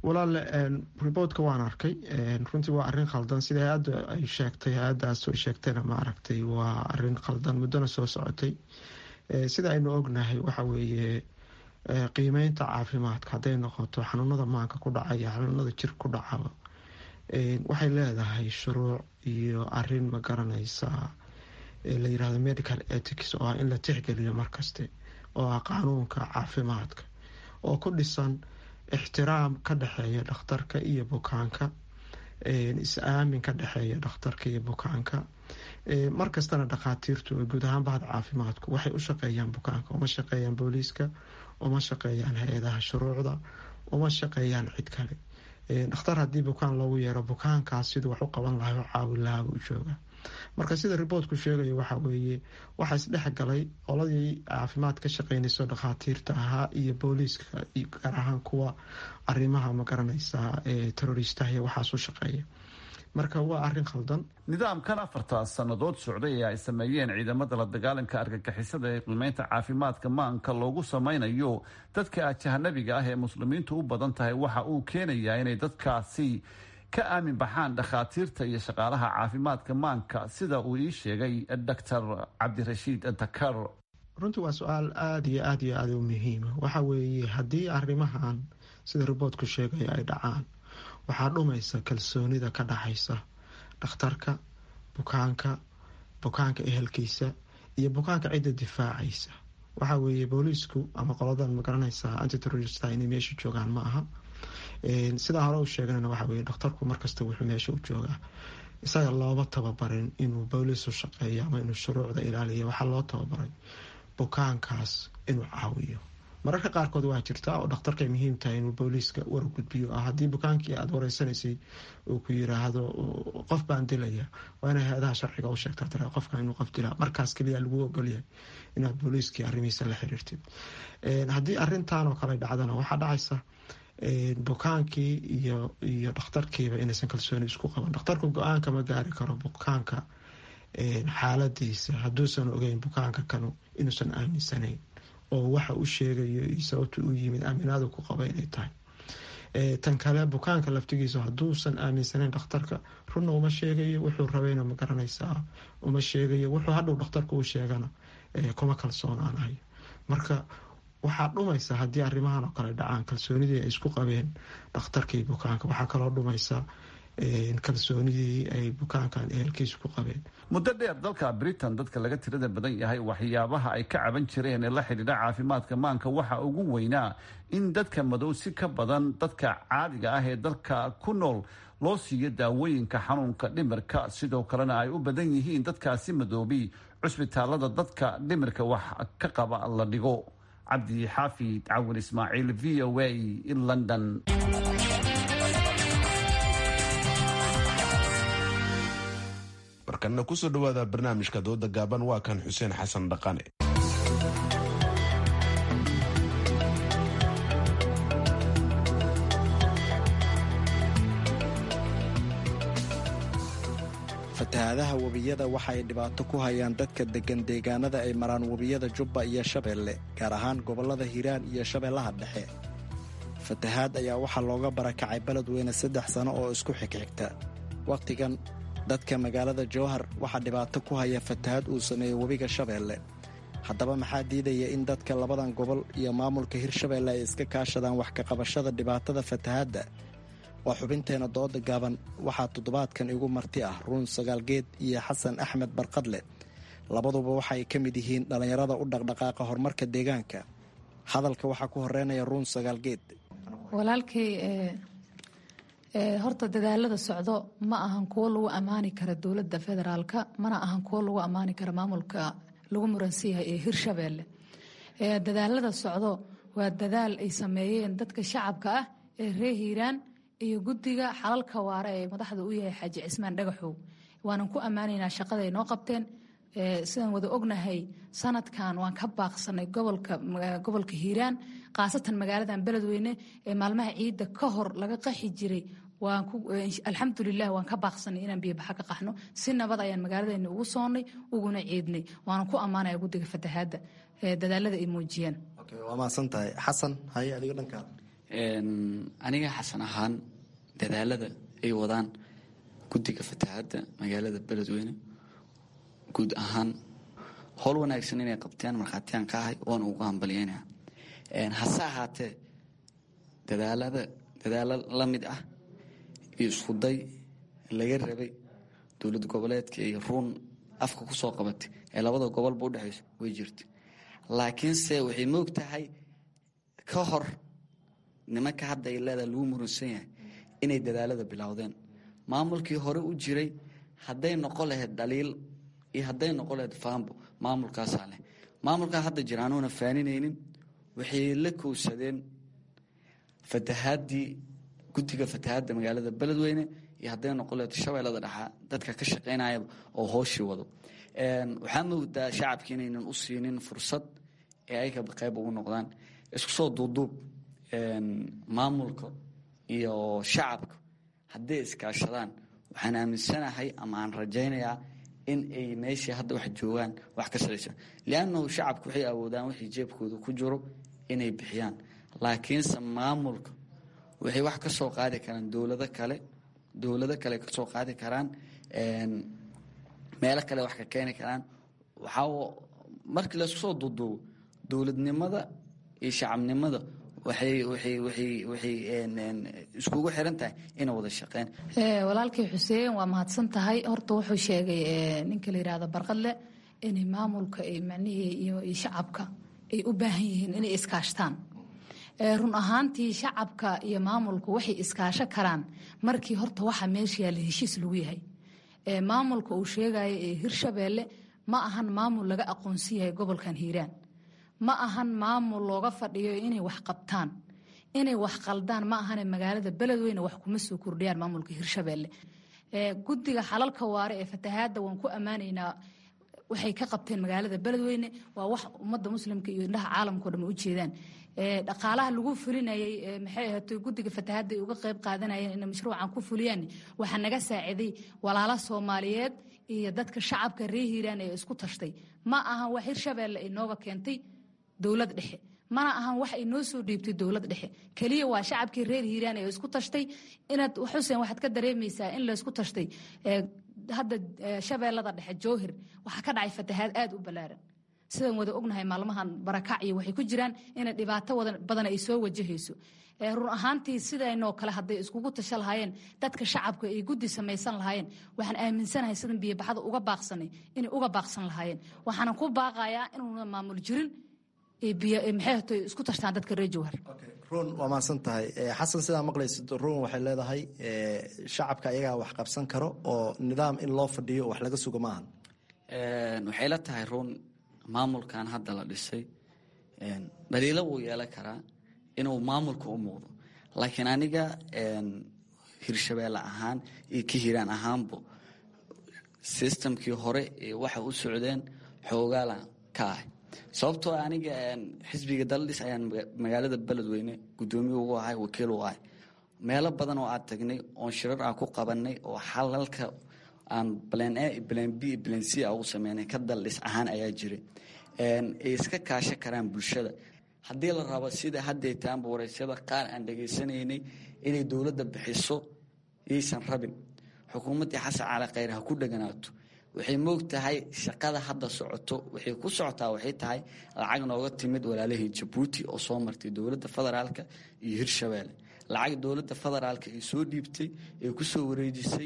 walaale riboortka waan arkay runtii waa arin khaldan sida hay-adda ay sheegtay hay-addaas ay sheegtayna ma aragtay waa arin khaldan muddona soo socotay sida aynu ognahay waxa weeye qiimeynta caafimaadka hadday noqoto xanuunada maanka ku dhacaya xanuunada jir ku dhacaba waxay leedahay shuruuc iyo arin ma garanaysa la yirahdo medical ethics oo ah in la tixgeliyo markaste oo ah qaanuunka caafimaadka oo ku dhisan ixtiraam ka dhexeeya dhakhtarka iyo bukaanka is-aamin ka dhexeeya dhakhtarka iyo bukaanka markastana dhakhaatiirtu guud ahaan bahda caafimaadku waxay u shaqeeyaan bukaanka uma shaqeeyaan booliiska uma shaqeeyaan hay-adaha shuruucda uma shaqeeyaan cid kale dhakhtar haddii bukaan loogu yeero bukaankaas siduu wax u qaban lahay oo caawin lahaaba u jooga marka sida riboortku sheegayo waxa weeye waxaa isdhex galay qoladii caafimaad ka shaqeynayso dhakhaatiirta ahaa iyo booliiska gaar ahaan kuwa arimaha ma garanaysa teroristaha iyo waxaas u shaqeeya marka waa arin khaldan nidaamkan afarta sannadood socday ee ay sameeyeen ciidamada la dagaalanka argagixisada ee qiimeynta caafimaadka maanka loogu sameynayo dadka ajahanabiga ah ee muslimiintu u badan tahay waxa uu keenayaa inay dadkaasi ka aamin baxaan dhakhaatiirta iyo shaqaalaha caafimaadka maanka sida uu ii sheegay doctor cabdirashiid dakar runtii waa su-aal aada iyo aada iyo aada u muhiima waxa weeye haddii arrimahan sida riboortku sheegaya ay dhacaan waxaa dhumaysa kalsoonida ka dhaxaysa dhakhtarka bukaanka bukaanka ehelkiisa iyo bukaanka cidda difaacaysa waxa weeye booliisku ama qoladan magaranaysa antiterorista inay meesha joogaan ma aha sidaa hore u sheeganana waxa weye dhakhtarku markasta wuxuu meesha u joogaa isaga looma tababarin inuu booliis u shaqeeyo ama inuu shuruucda ilaaliyo waxaa loo tababaray bukaankaas inuu caawiyo mararka qaarkood waa jirtaa oo dhakhtarkay muhiim tahay inuu booliiska war gudbiyo ah haddii bukaankii aada wareysanaysay uu ku yiraahdo qof baan dilaya waa inay hay-adaha sharciga u sheegtaa tira qofkan inuu qof dilaa markaas keliya lagu ogolyahay inaad booliiskii arrimihiisa la xiriirtid haddii arintan oo kale dhacdana waxaa dhacaysa bukaankii iyo iyo dhakhtarkiiba inaysan kalsooni isku qaban dhakhtarku go-aanka ma gaari karo bukaanka xaaladiisa hadduusan ogeyn bukaanka kanu inuusan aaminsanayn oo waxa u sheegayo iyo sababta u yimid aaminaadu ku qaba inay tahay tan kale bukaanka laftigiisa hadduusan aaminsanayn dhakhtarka runna uma sheegayo wuxuu rabayna ma garanaysaa uma sheegayo wuxuu hadhow dhakhtarka u sheegana kuma kalsoonaanayo marka waxaa dhumaysa haddii arrimahan oo kale dhacaan kalsoonidii ay isku qabeen dhakhtarkii bukaanka waxaa kaloo dhumaysa kalsoonidii ay bukaankan ehelkiisa ku qabeen muddo dheer dalka britain dadka laga tirada badan yahay waxyaabaha ay ka caban jireen ee la xidhiidha caafimaadka maanka waxa ugu weynaa in dadka madow si ka badan dadka caadiga ah ee dalka ku nool loo siiyo daawooyinka xanuunka dhimirka sidoo kalena ay u badan yihiin dadkaasi madoobi cusbitaalada dadka dhimirka wax ka qaba la dhigo cabdi xaafid cawin ismaaciil v o a london markana kusoo dhawaada barnaamijka dooda gaaban waa kan xuseen xasan dhaqane fatahaadaha webiyada waxa ay dhibaato ku hayaan dadka deggan deegaanada ay maraan webiyada jubba iyo shabeelle gaar ahaan gobollada hiiraan iyo shabeellaha dhexe fatahaad ayaa waxaa looga barakacay beledweyne saddex sano oo isku xigxigta wakhtigan dadka magaalada jowhar waxaa dhibaato ku haya fatahaad uu sameeyey webiga shabeelle haddaba maxaa diidaya in dadka labadan gobol iyo maamulka hirshabeelle ay iska kaashadaan wax ka qabashada dhibaatada fatahaadda waa xubinteena dooda gaaban waxaa toddobaadkan igu marti ah ruun sagaalgeed iyo xasan axmed barqadle labaduba waxaay ka mid yihiin dhallinyarada u dhaqdhaqaaqa horumarka deegaanka hadalka waxaa ku horeynaya ruun sagaalgeed walaalkay horta dadaalada socdo ma ahan kuwo lagu ammaani kara dowladda federaalka mana ahan kuwo lagu ammaani kara maamulka lagu muransiyahay ee hirshabeelle dadaalada socdo waa dadaal ay sameeyeen dadka shacabka ah ee reer hiiraan iyo guddiga xalalka waare ee madaxda u yahay xaaji cismaan dhagaxow waanan ku ammaanaynaa shaqaday noo qabteen sidaan wada ognahay sanadkan waan ka baaqsanay gobolka hiiraan khaasatan magaaladan beledweyne ee maalmaha ciidda ka hor laga qaxi jiray alxamdulilah waan ka baaqsanay inaan biyobaxa ka qaxno si nabad ayaan magaaladeena ugu soonnay uguna ciidnay waanan ku ammaanaya guddiga fatahaadda dadaalada ay muujiyeen waa mahadsan tahay xasan haye adiga dhankaada aniga xasan ahaan dadaalada ay wadaan guddiga fatahaadda magaalada beledweyne guud ahaan howl wanaagsan inay qabteen markhaatiyaan ka ahay waana ugu hambalyeynaya hase ahaatee dadaalada dadaalo la mid ah iyo iskuday laga rabay dowlad goboleedka iyo ruun afka ku soo qabatay ee labada gobolba udhexayso way jirta laakiinse waxay moog tahay ka hor nimanka hadda ay leedaha lagu muransan yahay inay dadaalada bilowdeen maamulkii hore u jiray hadday noqon lahayd dhaliil iyo hadday noqon lahayd faambo maamulkaasaa leh maamulkaa hadda jira anuuna faaninaynin waxay la kowsadeen fatahaadii guddiga fatahaadda magaalada beledweyne iyo hadday noqon lahayd shabeellada dhexaa dadka ka shaqaynayaba oo hooshii wado waxaa moodaa shacabki inaynan u siinin fursad ee ay qayb ugu noqdaan isku soo duuduub maamulka iyo shacabka hadday iskaashadaan waxaan aaminsanahay ama aan rajaynayaa in ay meeshii hadda wax joogaan wax ka saraysa liannahu shacabku waxay awoodaan wixii jeebkooda ku jiro inay bixiyaan laakiinse maamulka waxay wax ka soo qaadi karaan dowlado kale dowlado kale ka soo qaadi karaan meelo kale wax ka keeni karaan waxaa markii laysku soo duuduubo dowladnimada iyo shacabnimada waxay waxay waxay waxay iskugu xiran tahay inay wada shaqeyn walaalkii xuseen waa mahadsan tahay horta wuxuu sheegay ninka la yidhaahdo barqadle inay maamulka macnihii iyo shacabka ay u baahan yihiin inay iskaashtaan run ahaantii shacabka iyo maamulku waxay iskaasho karaan markii horta waxa meesha yaalla heshiis lagu yahay maamulka uu sheegayo ee hirshabeelle ma ahan maamul laga aqoonsan yahay gobolkan hiiraan ma ahan maamul looga fadhiyo inay wax qabtaan inay wax qaldaan ma ahane magaalada beledweyne wax kuma soo kordhiyaan maamulka hirshabeelle guddiga xalalka waare ee fatahaadda waan ku ammaanaynaa waxay ka qabteen magaalada beledweyne waa wax ummadda muslimka iyo indhaha caalamkao dhan u jeedaan dhaqaalaha lagu fulinayay maxay ahaatay guddiga fatahaadda ay uga qayb qaadanayeen inay mashruucan ku fuliyaan waxaa naga saaciday walaalo soomaaliyeed iyo dadka shacabka reer hiiraan ee isku tashtay ma ahan wax hirshabeelle ay nooga keentay dowlad dhexe mana ahan wax ay noo soo dhiibtay dowlad dhexe keliya waa shacabkii reer hiiraan ee isku tashtay inaad xuseen waxaad ka dareemaysaa in laysku tashtay hadda shabeellada dhexe jowhir waxaa ka dhacay fatahaad aada u ballaaran sidaan wada ognahay maalmahan barakac iyo waxay ku jiraan inay dhibaato badan ay soo wajahayso run ahaantii sidaynoo kale hadday iskugu tasho lahaayeen dadka shacabka ay guddi samaysan lahaayeen waxaan aaminsanahay sidan biyobaxda uga baaqsanay inay uga baaqsan lahaayeen waxaana ku baaqayaa inuuna maamul jirin maxay isku tashtaan dadka reer jowhar run waa mahadsan tahay xasan sidaa maqlaysid run waxay leedahay shacabka ayagaa wax qabsan karo oo nidaam in loo fadhiyo wax laga sugo maahan waxay la tahay run maamulkan hadda la dhisay dhaliilo wuu yeelan karaa inuu maamulka u muuqdo laakiin aniga hirshabeelle ahaan iyo ka hiiraan ahaanbo sistamkii hore ee waxa u socdeen xoogaala ka ah sababtoo aniga xisbiga daldhis ayaan magaalada beledweyne gudoomiye ugu ahay wakiil u ahay meelo badan oo aad tagnay oon shirar aan ku qabanay oo xalalka aan blan a blan b blan c a ugu sameynay ka daldhis ahaan ayaa jiray ay iska kaasho karaan bulshada haddii la rabo sida hadday taanba waraysyada qaar aan dhegaysanaynay inay dowladda bixiso yaysan rabin xukuumaddii xasan cali khayr ha ku dheganaato waxay moog tahay shaqada hadda socoto waxay ku socotaa waxay tahay lacag nooga timid walaalahii jabuuti oo soo martay dowladda federaalka iyo hirshabeelle lacag dowladda federaalka ay soo dhiibtay ee kusoo wareejisay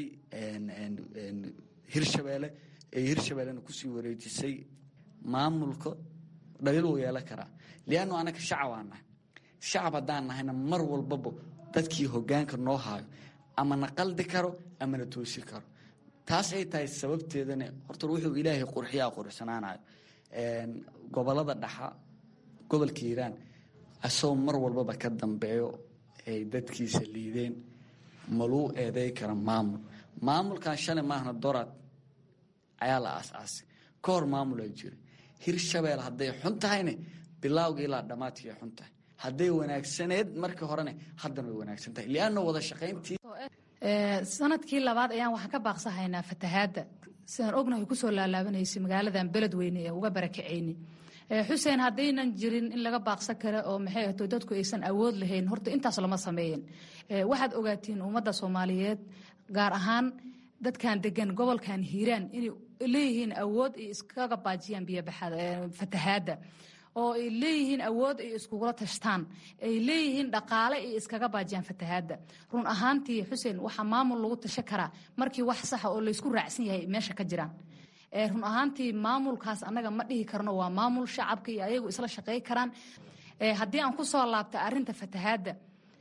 hirshabeelle ee hirshabeellena kusii wareejisay maamulka dhaliil wuu yeelan karaa liannu anaka shacab aan nahay shacab haddaan nahayna mar walbaba dadkii hogaanka noo haayo ama na qaldi karo ama na toosi karo taas ay tahay sababteedana horta wuxuu ilaahay qurxiyaa quruxsanaanayo gobolada dhaxa gobolka hiiraan asagoo mar walbaba ka dambeeyo ay dadkiisa liideen maluu eeday kara maamul maamulkan shalay maahna dorad ayaa la aas-aasay ka hor maamulaa jira hirshabeel hadday xun tahayne bilaawga ilaa dhammaadkii xun tahay hadday wanaagsaneed markii horene haddana way wanaagsan tahay lianna wada shaqayntii sanadkii labaad ayaan waxaan ka baaqsahaynaa fatahaadda sidaan ognahay kusoo laalaabanaysay magaaladan beledweyne ee uga barakacayni xuseen haddaynan jirin in laga baaqsan karo oo maxay ahto dadku aysan awood lahayn horta intaas lama sameeyen waxaad ogaatiin ummadda soomaaliyeed gaar ahaan dadkan degan gobolkan hiiraan inay leeyihiin awood ay iskaga baajiyaan biyofatahaadda oo ay leeyihiin awood ay iskugula tashtaan ay leeyihiin dhaqaale ay iskaga baajiyaan fatahaadda run ahaantii xuseen waxaa maamul lagu tasho karaa markii wax saxa oo laysku raacsan yahay meesha ka jiraan run ahaantii maamulkaas annaga ma dhihi karno waa maamul shacabka iyo ayagu isla shaqey karaan haddii aan kusoo laabta arinta fatahaadda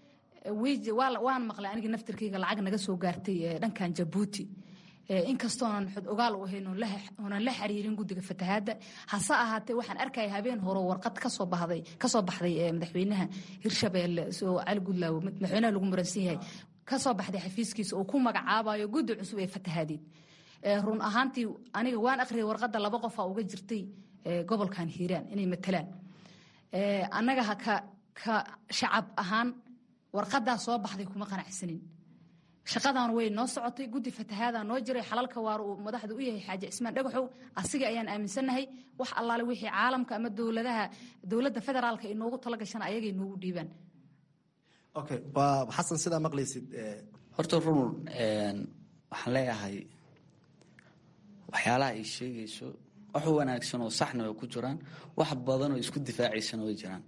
waan maqlay aniga naftirkayga lacag naga soo gaartay dhankan jabuuti inkastoonan xod ogaal u ahayn oonan la xiriirin guddiga fatahaadda hase ahaatee waxaan arkaya habeen hore warqad kasoo baxday kasoo baxday madaxweynaha hirshabeelle soo cali gudlaawo madaxweynaha lagu muransan yahay kasoo baxday xafiiskiisa oo ku magacaabayo guddi cusub ee fatahaadeed run ahaantii aniga waan akhriyay warqadda laba qofaa uga jirtay gobolkan hiiraan inay matalaan annaga ka ka shacab ahaan warqadaa soo baxday kuma qanacsanin shaqadan way noo socotay guddi fatahaada noo jiray xalalka waar uu madaxda u yahay xaaji cismaan dhagaxow asiga ayaan aaminsannahay wax allaale wixii caalamka ama dowladaha dowladda federaalka ay noogu tala gashaan ayagay noogu dhiibaan okay waa xasan sidaa maqlaysid horta run waxaan leeyahay waxyaalaha ay sheegayso wax wanaagsan oo saxna way ku jiraan wax badan oo isku difaacaysana way jiraan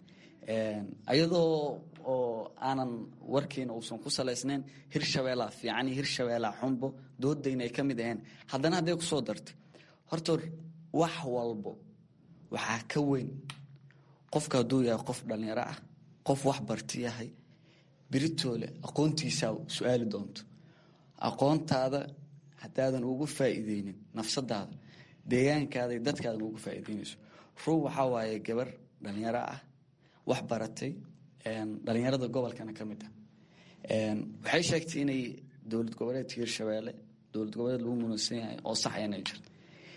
ayadoo oo aanan warkiina uusan ku salaysnayn hirshabeelaa fiican iyo hirshabeelaa xunbo doodayna ay ka mid aheen haddana hadday ku soo dartay horta wax walbo waxaa ka weyn qofka hadduu yahay qof dhallinyaro ah qof wax barti yahay biritoole aqoontiisaa su-aali doonto aqoontaada haddaadan ugu faa'iideynin nafsadaada deegaankaada iyo dadkaadan ugu faa'iideynayso ruu waxaa waaye gabar dhallinyaro ah wax baratay dhalinyarada gobolkana ka mid ah waxay sheegtay inay dowlad goboleedka hirshabeelle dowlad goboleed lagu muransan yahay oo sax inay jirto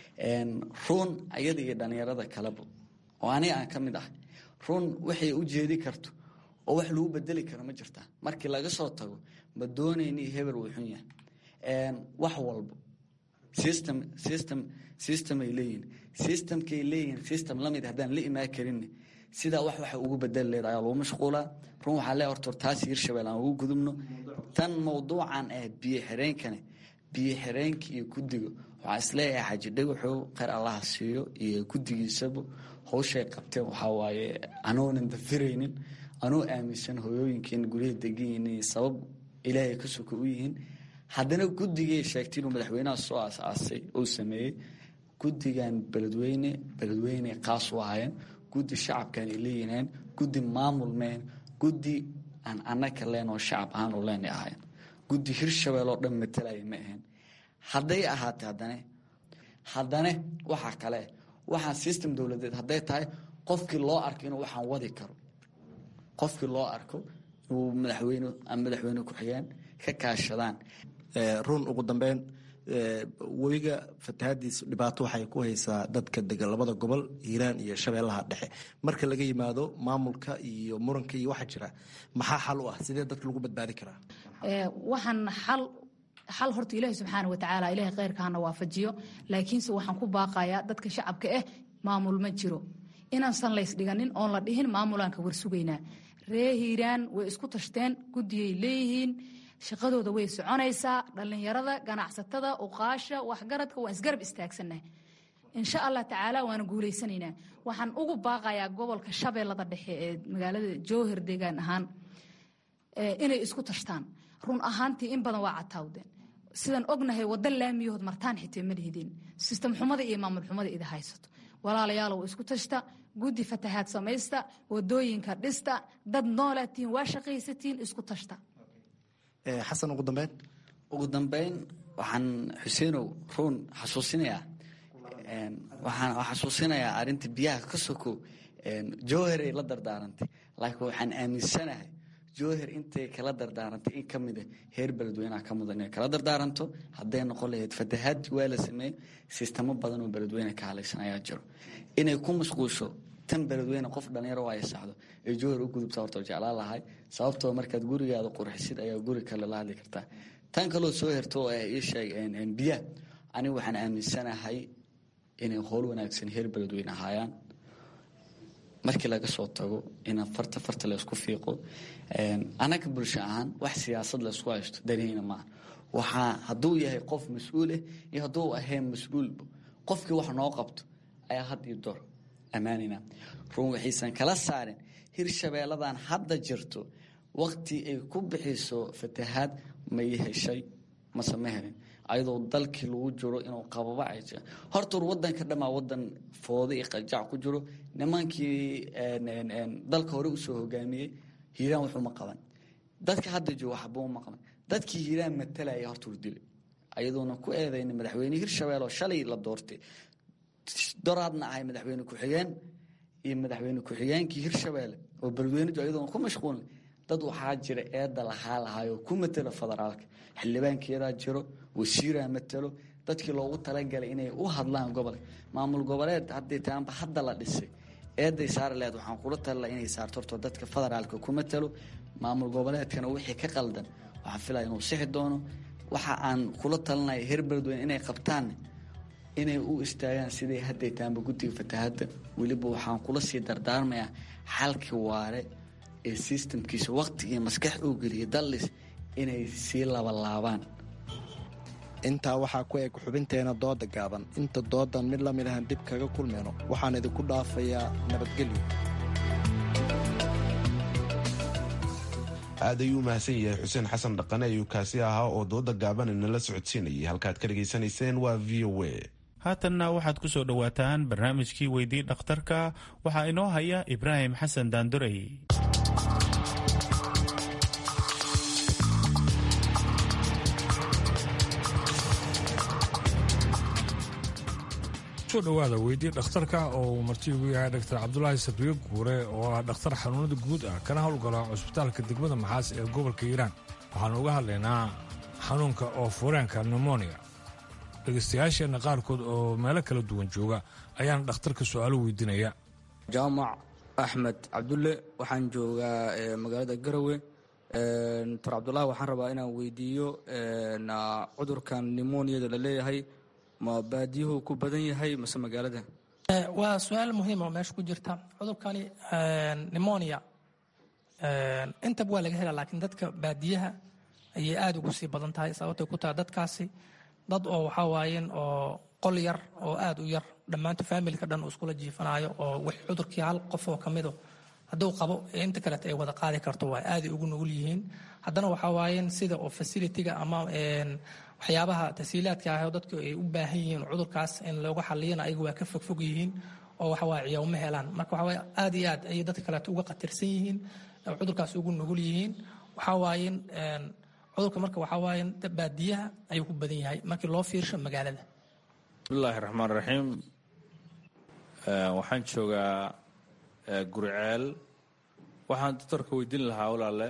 ruun ayada iyo dhalinyarada kaleba oo aniga aan ka mid ah ruun waxay u jeedi karto oo wax lagu bedeli karo ma jirtaa markii laga soo tago ma doonayni hebel wuu xun yahay wax walbo system system system ay leeyihin systemkay leeyihin system lamid haddaan la imaan karin sidaa wax waxa ugu bedeli leed ayaa lagu mashquulaa run waxaa le horta taas hirshabelle aan ugu gudubno tan mawduucan ah biyo xireenkane biyo xireenka iyo guddiga waxaa isleeyahay xaji dhagaxow kheyr allaha siiyo iyo guddigiisaba hawshay qabteen waxaa waaye anoonan dafiraynin anoo aaminsan hooyooyinkeena guryaha deganyihin sabab ilaahay ka soka u yihiin haddana guddigay sheegtay inuu madaxweynaha soo aas-aasay uu sameeyey guddigan beledweyne beledweyne qaas u ahaayeen guddi shacabkan ay leeyihiin guddi maamul meen guddi aan anaka leen oo shacab ahaan u leen ahayn guddi hirshabelle oo dhan matalaya ma ahayn hadday ahaatay haddane haddane waxaa kale waxaa system dowladeed hadday tahay qofkii loo arko inuu waxaan wadi karo qofkii loo arko inuu madaxweyne ama madaxweyne ku-xigeen ka kaashadaan run ugu dambeyn webiga fatahaadiisa dhibaato waxay ku haysaa dadka degan labada gobol hiiraan iyo shabeellaha dhexe marka laga yimaado maamulka iyo muranka iyo waxa jira maxaa xal u ah sidee dadka lagu badbaadi karaa waxaan xal xal horta ilaahi subxaana watacaala ilaahay kheyrkaana waafajiyo laakiinse waxaan ku baaqayaa dadka shacabka ah maamul ma jiro inaansan lays dhiganin oon la dhihin maamulaan ka warsugaynaa ree hiiraan way isku tashteen guddiyay leeyihiin shaqadooda way soconaysaa dhallinyarada ganacsatada uqaasha waxgaradka waan isgarab istaagsanah insha allah tacaala waana guuleysanaynaa waxaan ugu baaqayaa gobolka shabeellada dhexe ee magaalada jowhar deegaan ahaan inay isku tashtaan run ahaantii in badan waa cataawdeen sidaan ognahay wada laamiyahood martaan xitee ma lihideen sistem xumada iyo maamul xumada ida haysato walaalayaalow isku tashta guddi fatahaad samaysta wadooyinka dhista dad noolaatiin waa shaqaysatiin isku tashta xasan ugu dambeyn ugu dambeyn waxaan xuseenow ruun xasuusinayaa waxaan xasuusinayaa arrinta biyaha ka soko jowheray la dardaarantay laakiin waxaan aaminsanahay jowher intay kala dardaarantay in ka mida heer beledweyneha ka mudan inay kala dardaaranto hadday noqon lahayd fatahaad waa la sameeyey sistamo badan oo beledweyne ka halaysan ayaa jiro inay ku mashquusho tan beledweyne qof dhalinyaro ay saxdo ee jowher u gudubta horta jeclaan lahay sababtoo markaad gurigaada qurxisid ayaa guri kale la hadli kartaa tan kaloo soo herto oo ii sheeg biyaha anigu waxaan aaminsanahay inay howl wanaagsan heer beledweyne ahaayaan markii laga soo tago in farta farta laysku fiiqo anaga bulsho ahaan wax siyaasad laysku haysto danihina maaha waxaa hadduu yahay qof mas-uuleh iyo hadduu ahayn mas-uulba qofkii wax noo qabto ayaa had iyo door ammaanina run waxaysan kala saarin hirshabeelladan hadda jirto waqti ay ku bixiso fatahaad may heshay mase ma helin ayadoo dalkii lagu jiro inuu qababa ay jira horta war wadanka dhamaa wadan fooda iyo qajac ku jiro nimankii dalka hore usoo hogaamiyey hiiraan wuxuuma qaban dadka hadda jooga waxba uma qaban dadkii hiiraan matalaya horta hurdile ayadoona ku eedayna madaxweyne hirshabelle oo shalay la doortay doraadna ahay madaxweyne ku-xigeen iyo madaxweyne ku-xigeenkii hirshabelle oo beledweynedu ayadoona ku mashquulna dad waxaa jira eedda lahaa lahaayoo ku matelo federaalka xildhibaankeedaa jiro wasiiraa matelo dadkii loogu talagalay inay u hadlaan gobolka maamul goboleed haddii taanba hadda la dhisay eeday saari laheed waxaan kula talila inay saarto horto dadka federaalka ku matelo maamul goboleedkana wixii ka qaldan waxaan filaya inuu sixi doono waxa aan kula talinaya heer beledweyne inay qabtaan inay u istaagaan siday hadday taanba guddiga fatahadda weliba waxaan kula sii dardaarmayaa xalkii waare ee sistamkiisa waqti iyo maskax uu geliyay dallis inay sii labalaabaan intaa waxaa ku eg xubinteena dooda gaaban inta doodan mid la mid ahan dib kaga kulmayno waxaan idinku dhaafayaa nabadgelyo aad ayuu u mahadsan yahay xuseen xasan dhaqane ayuu kaasi ahaa oo dooda gaaban inala socodsiinayay halkaad ka dhegaysanayseen waa v o a haatanna waxaad ku soo dhowaataan barnaamijkii weydii dhakhtarka waxaa inoo haya ibraahim xasan daandorey soo dhowaada weydii dhakhtarka oo uu marti ugu yahay dhaktar cabdulaahi sabriye guure oo ah dhakhtar xanuunada guud ah kana howlgala cusbitaalka degmada maxaas ee gobolka hiiraan waxaanu uga hadlaynaa xanuunka oo fureenka nemonia dhegaystayaasheenna qaarkood oo meelo kala duwan jooga ayaana dhakhtarka su-aalo weydiinaya jaamac axmed cabdulle waxaan joogaa magaalada garowe doctor cabdulaahi waxaan rabaa inaan weydiiyo cudurkan nemoniada la leeyahay ma baadiyuhu ku badan yahay mase magaalada waa su-aal muhiima oo meesha ku jirta cudurkani nemonia intaba waa laga hela laakiin dadka baadiyaha ayay aada ugu sii badan tahay sababtay ku tahay dadkaasi dad oo waxaa waayeen oo qol yar oo aada u yar dhammaantu faamilka dhan uu iskula jiifanayo oo w cudurkii hal qof oo kamido hadduu qabo inta kaleeta ay wada qaadi karto waa aaday ugu nugul yihiin haddana waxaa waayeen sida oo facilitiga ama waxyaabaha tasiilaadka ah oo dadku ay u baahan yihiin cudurkaas in looga xaliyana ayagu waa ka fogfog yihiin oo waxawaaye ciyaawma helaan marka waxawaaye aada iyo aad ayay dadka kaleeto uga khatarsan yihiin cudurkaas ugu nugul yihiin waxaa waayeen cudurka marka waxaa waaye baadiyaha ayuu ku badan yahay markii loo fiirsho magaalada bismillaahi raxmaan raxiim waxaan joogaa guriceel waxaan doctorka weydiin lahaa walaale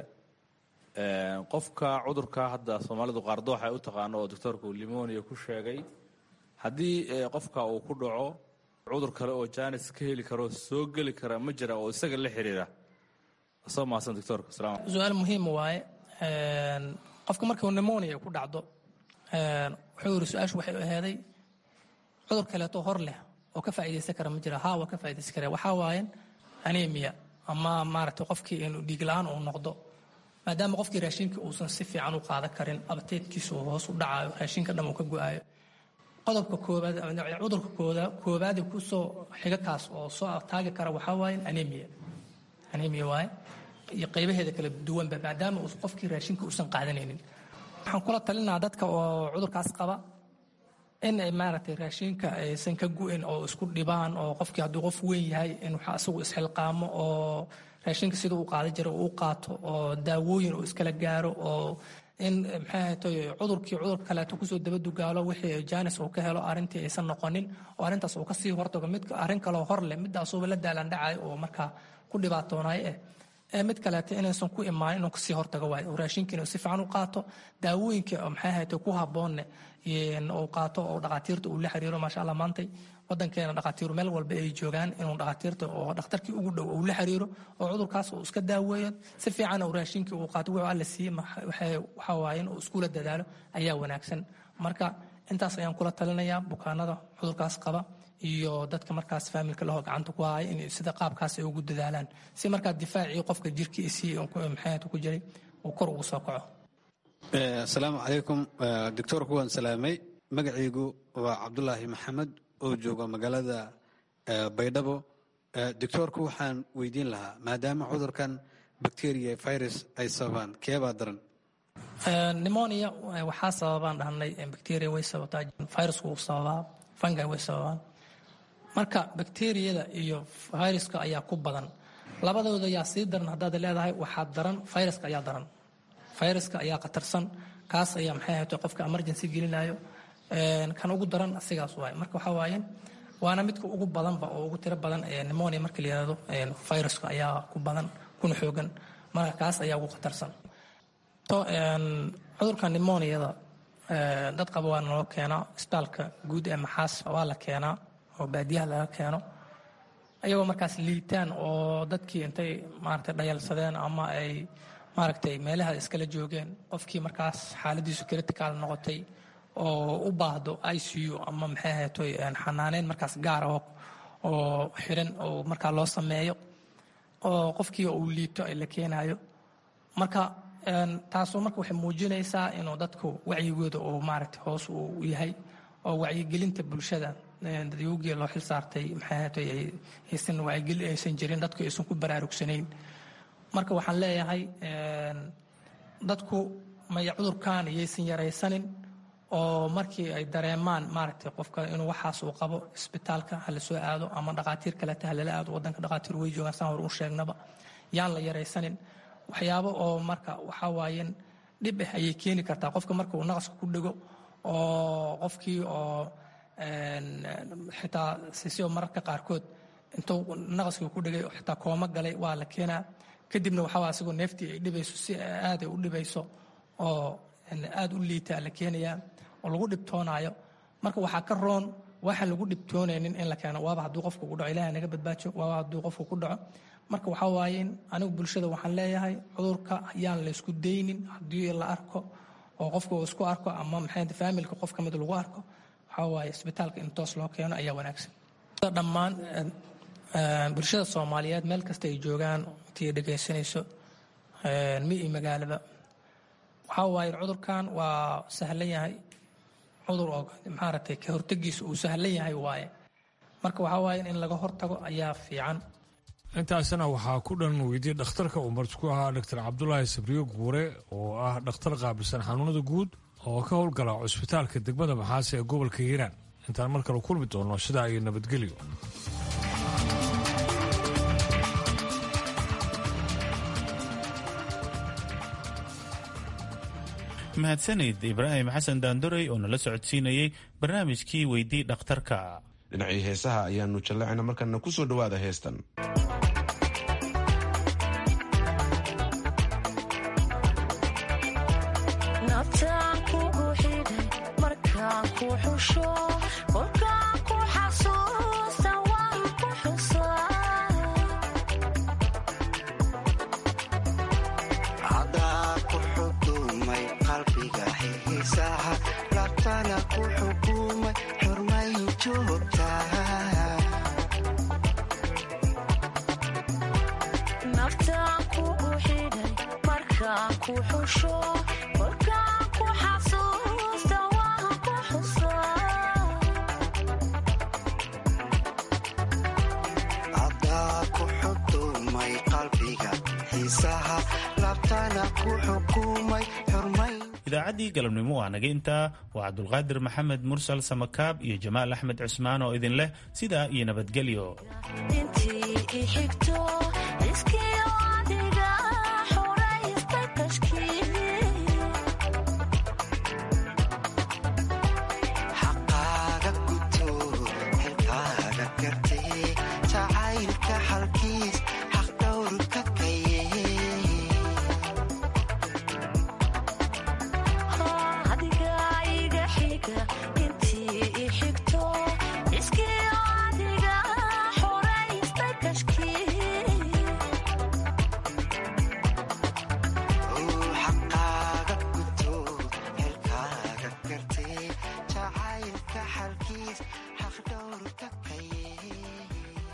qofka cudurka hadda soomaalidu qaardoox ay u taqaano oo doctorku limonia ku sheegay haddii qofka uu ku dhaco cudur kale oo jaanis ka heli karo soo geli kara ma jira oo isaga la xiriira soo mahadsan doctorka salaam su-aal muhiima waaye qofka markuu nemonia ku dhacdo wuxuu yiri su-aashu waxay aheeday cudur kaleeto hor leh oo ka faa'iidaysan kara ma jira haa waa ka faa'iidaysan kara waxaa waayen anemia ama maaragtay qofkii inuu dhiig la-aan uu noqdo maadaama qofkii raashinka uusan si fiican u qaadan karin abteedkiisu hoos u dhacayo raashinka dhan uu ka go-ayo qodobka koobaad cudurka kooda koobaadi kusoo xiga kaas oo soo taagi kara waxaa waaye anemia anemia waaye iyo qaybaheeda kala duwanba maadaama uu qofkii raashinka uusan qaadanaynin waxaan kula talinaa dadka oo cudurkaas qaba in ay maaragtay raashinka aysan ka gu-in oo isku dhibaan oo qofkii hadduu qof weyn yahay in waxa isagu isxilqaamo oo raashinka sida uu qaadan jira uu qaato oo daawooyin uu iskala gaaro oo in maxay ahatay cudurkii cudur kaleeto kusoo dabadugaalo wixii jaanis uu ka helo arrintii aysan noqonin oo arrintaas uu kasii hortago mid arrin kaloo hor leh midaasuuba la daalandhacayo oo markaa ku dhibaatoonayo eh ee mid kaleeto inaysan ku imaanin inuu kasii hortago waayo oo raashinka inuu si fiican u qaato daawooyinka maxay ahatay ku habboonne uu qaato oo dhakhaatiirta uu la xiriiro maasha allah maantay wadankeena dhakhaatiiru meel walba ay joogaan inuu dhakhaatiirta oo dhakhtarkii ugu dhow uu la xiriiro oo cudurkaas uu iska daaweeyo si fiican uu raashinkii uu qaato wuxuu alla siiyey waxa waaye in uu iskula dadaalo ayaa wanaagsan marka intaas ayaan kula talinayaa bukaanada cudurkaas qaba iyo dadka markaas faamilka lahoo gacanta ku haya in sida qaabkaas ay ugu dadaalaan si markaa difaacii qofka jirkiisii maxaad ku jiray uu kor ugu soo kaco asalaamu calaykum doctoorku waan salaamay magacaygu waa cabdulaahi maxamed oo jooga magaalada baydhabo doctoorku waxaan weydiin lahaa maadaama cudurkan bacteria virus ay sababaan keebaa daran pneumonia waxaa sababaan dhahnay bacteria way sababtaa virusku wuu sababaa fungi way sababaan marka bacteriyada iyo viruska ayaa ku badan labadooda yaa sii daran haddaad leedahay waxaa daran viruska ayaa daran viruska ayaa khatarsan kaas ayaa maxay ahayd qofka emergency gelinayo kan ugu daran asigaas waaye marka waxaa waaye waana midka ugu badanba oo ugu tiro badan pneumonia marka la yihahdo viruska ayaa ku badan kuna xoogan marka kaas ayaa ugu khatarsan cudurka pneumoniada dad qaba waa naloo keenaa isbitaalka guud ee maxaas waa la keenaa oo baadiyaha laga keeno ayagoo markaas liitaan oo dadkii intay maaragtay dhayalsadeen ama ay maaragtay meelaha iskala joogeen qofkii markaas xaaladiisu critical noqotay oo u baahdo i c u ama maxay ahaytoy xanaaneyn markaas gaar ah oo xiran oo markaa loo sameeyo oo qofkii uu liito la keenayo marka taasoo marka waxay muujinaysaa inuu dadku wacyigooda uu maaragtay hoos uu yahay oo wacyigelinta bulshada dadyogii loo xil saartay maxay ahaytoy aysan wacyigeli aysan jirin dadku aysan ku baraarugsanayn marka waxaan leeyahay dadku maya cudurkan iyaysan yaraysanin oo markii ay dareemaan maaragtay qofka inuu waxaas uu qabo isbitaalka hala soo aado ama dhaqaatiir kaleta halala aado wadanka dhaqaatiir way joogaan saan hor u sheegnaba yaan la yaraysanin waxyaabo oo marka waxaa waayen dhib ah ayay keeni kartaa qofka marka uu naqaska ku dhego oo qofkii oo xitaa sisio mararka qaarkood intuu naqaskii ku dhegay xitaa kooma galay waa la keenaa kadibna waxaa asigoo neeftii ay dhibayso si aada u dhibayso oo aada u liitaa la keenayaa oo lagu dhibtoonaayo marka waxaa ka roon waxaan lagu dhibtoonaynin in la keeno waaba hadduu qofku ku dhaco ilahay naga badbaajo waaba hadduu qofku ku dhaco marka waxaa waaye anigu bulshada waxaan leeyahay cudurka yaan la isku daynin haddii la arko oo qofka uu isku arko ama maxay faamilka qof ka mid lagu arko waxaa waaye isbitaalka in toos loo keeno ayaa wanaagsan dhammaan bulshada soomaaliyeed meel kasta ay joogaan intii dhegaysanayso mi iyo magaalaba waxaa waaye cudurkan waa sahlan yahay cudur oo maaragtay ka hortegiisa uu sahlan yahay waaye marka waxaa waaye in laga hortago ayaa fiican intaasna waxaa ku dhan weydiye dhakhtarka uu marti ku ahaa dr cabdulaahi sabriyo guure oo ah dhakhtar qaabilsan xanuunada guud oo ka howlgala cusbitaalka degmada maxaase ee gobolka hiiraan intaan mar kale kulmi doono sidaa iyo nabadgelyo mahadsanid ibraahim xasan daandorey oo nala socodsiinayey barnaamijkii weydii dhakhtarka dhinacii heesaha ayaanu jallacayna markana ku soo dhowaada heestan idaacaddii galabnimo waa naga intaa waa cabdulqaadir maxamed mursal samakaab iyo jamaal axmed cusmaan oo idin leh sidaa iyo nabadgelyo xaqaaga guto xilkaaga gartay jacaylka xalkiis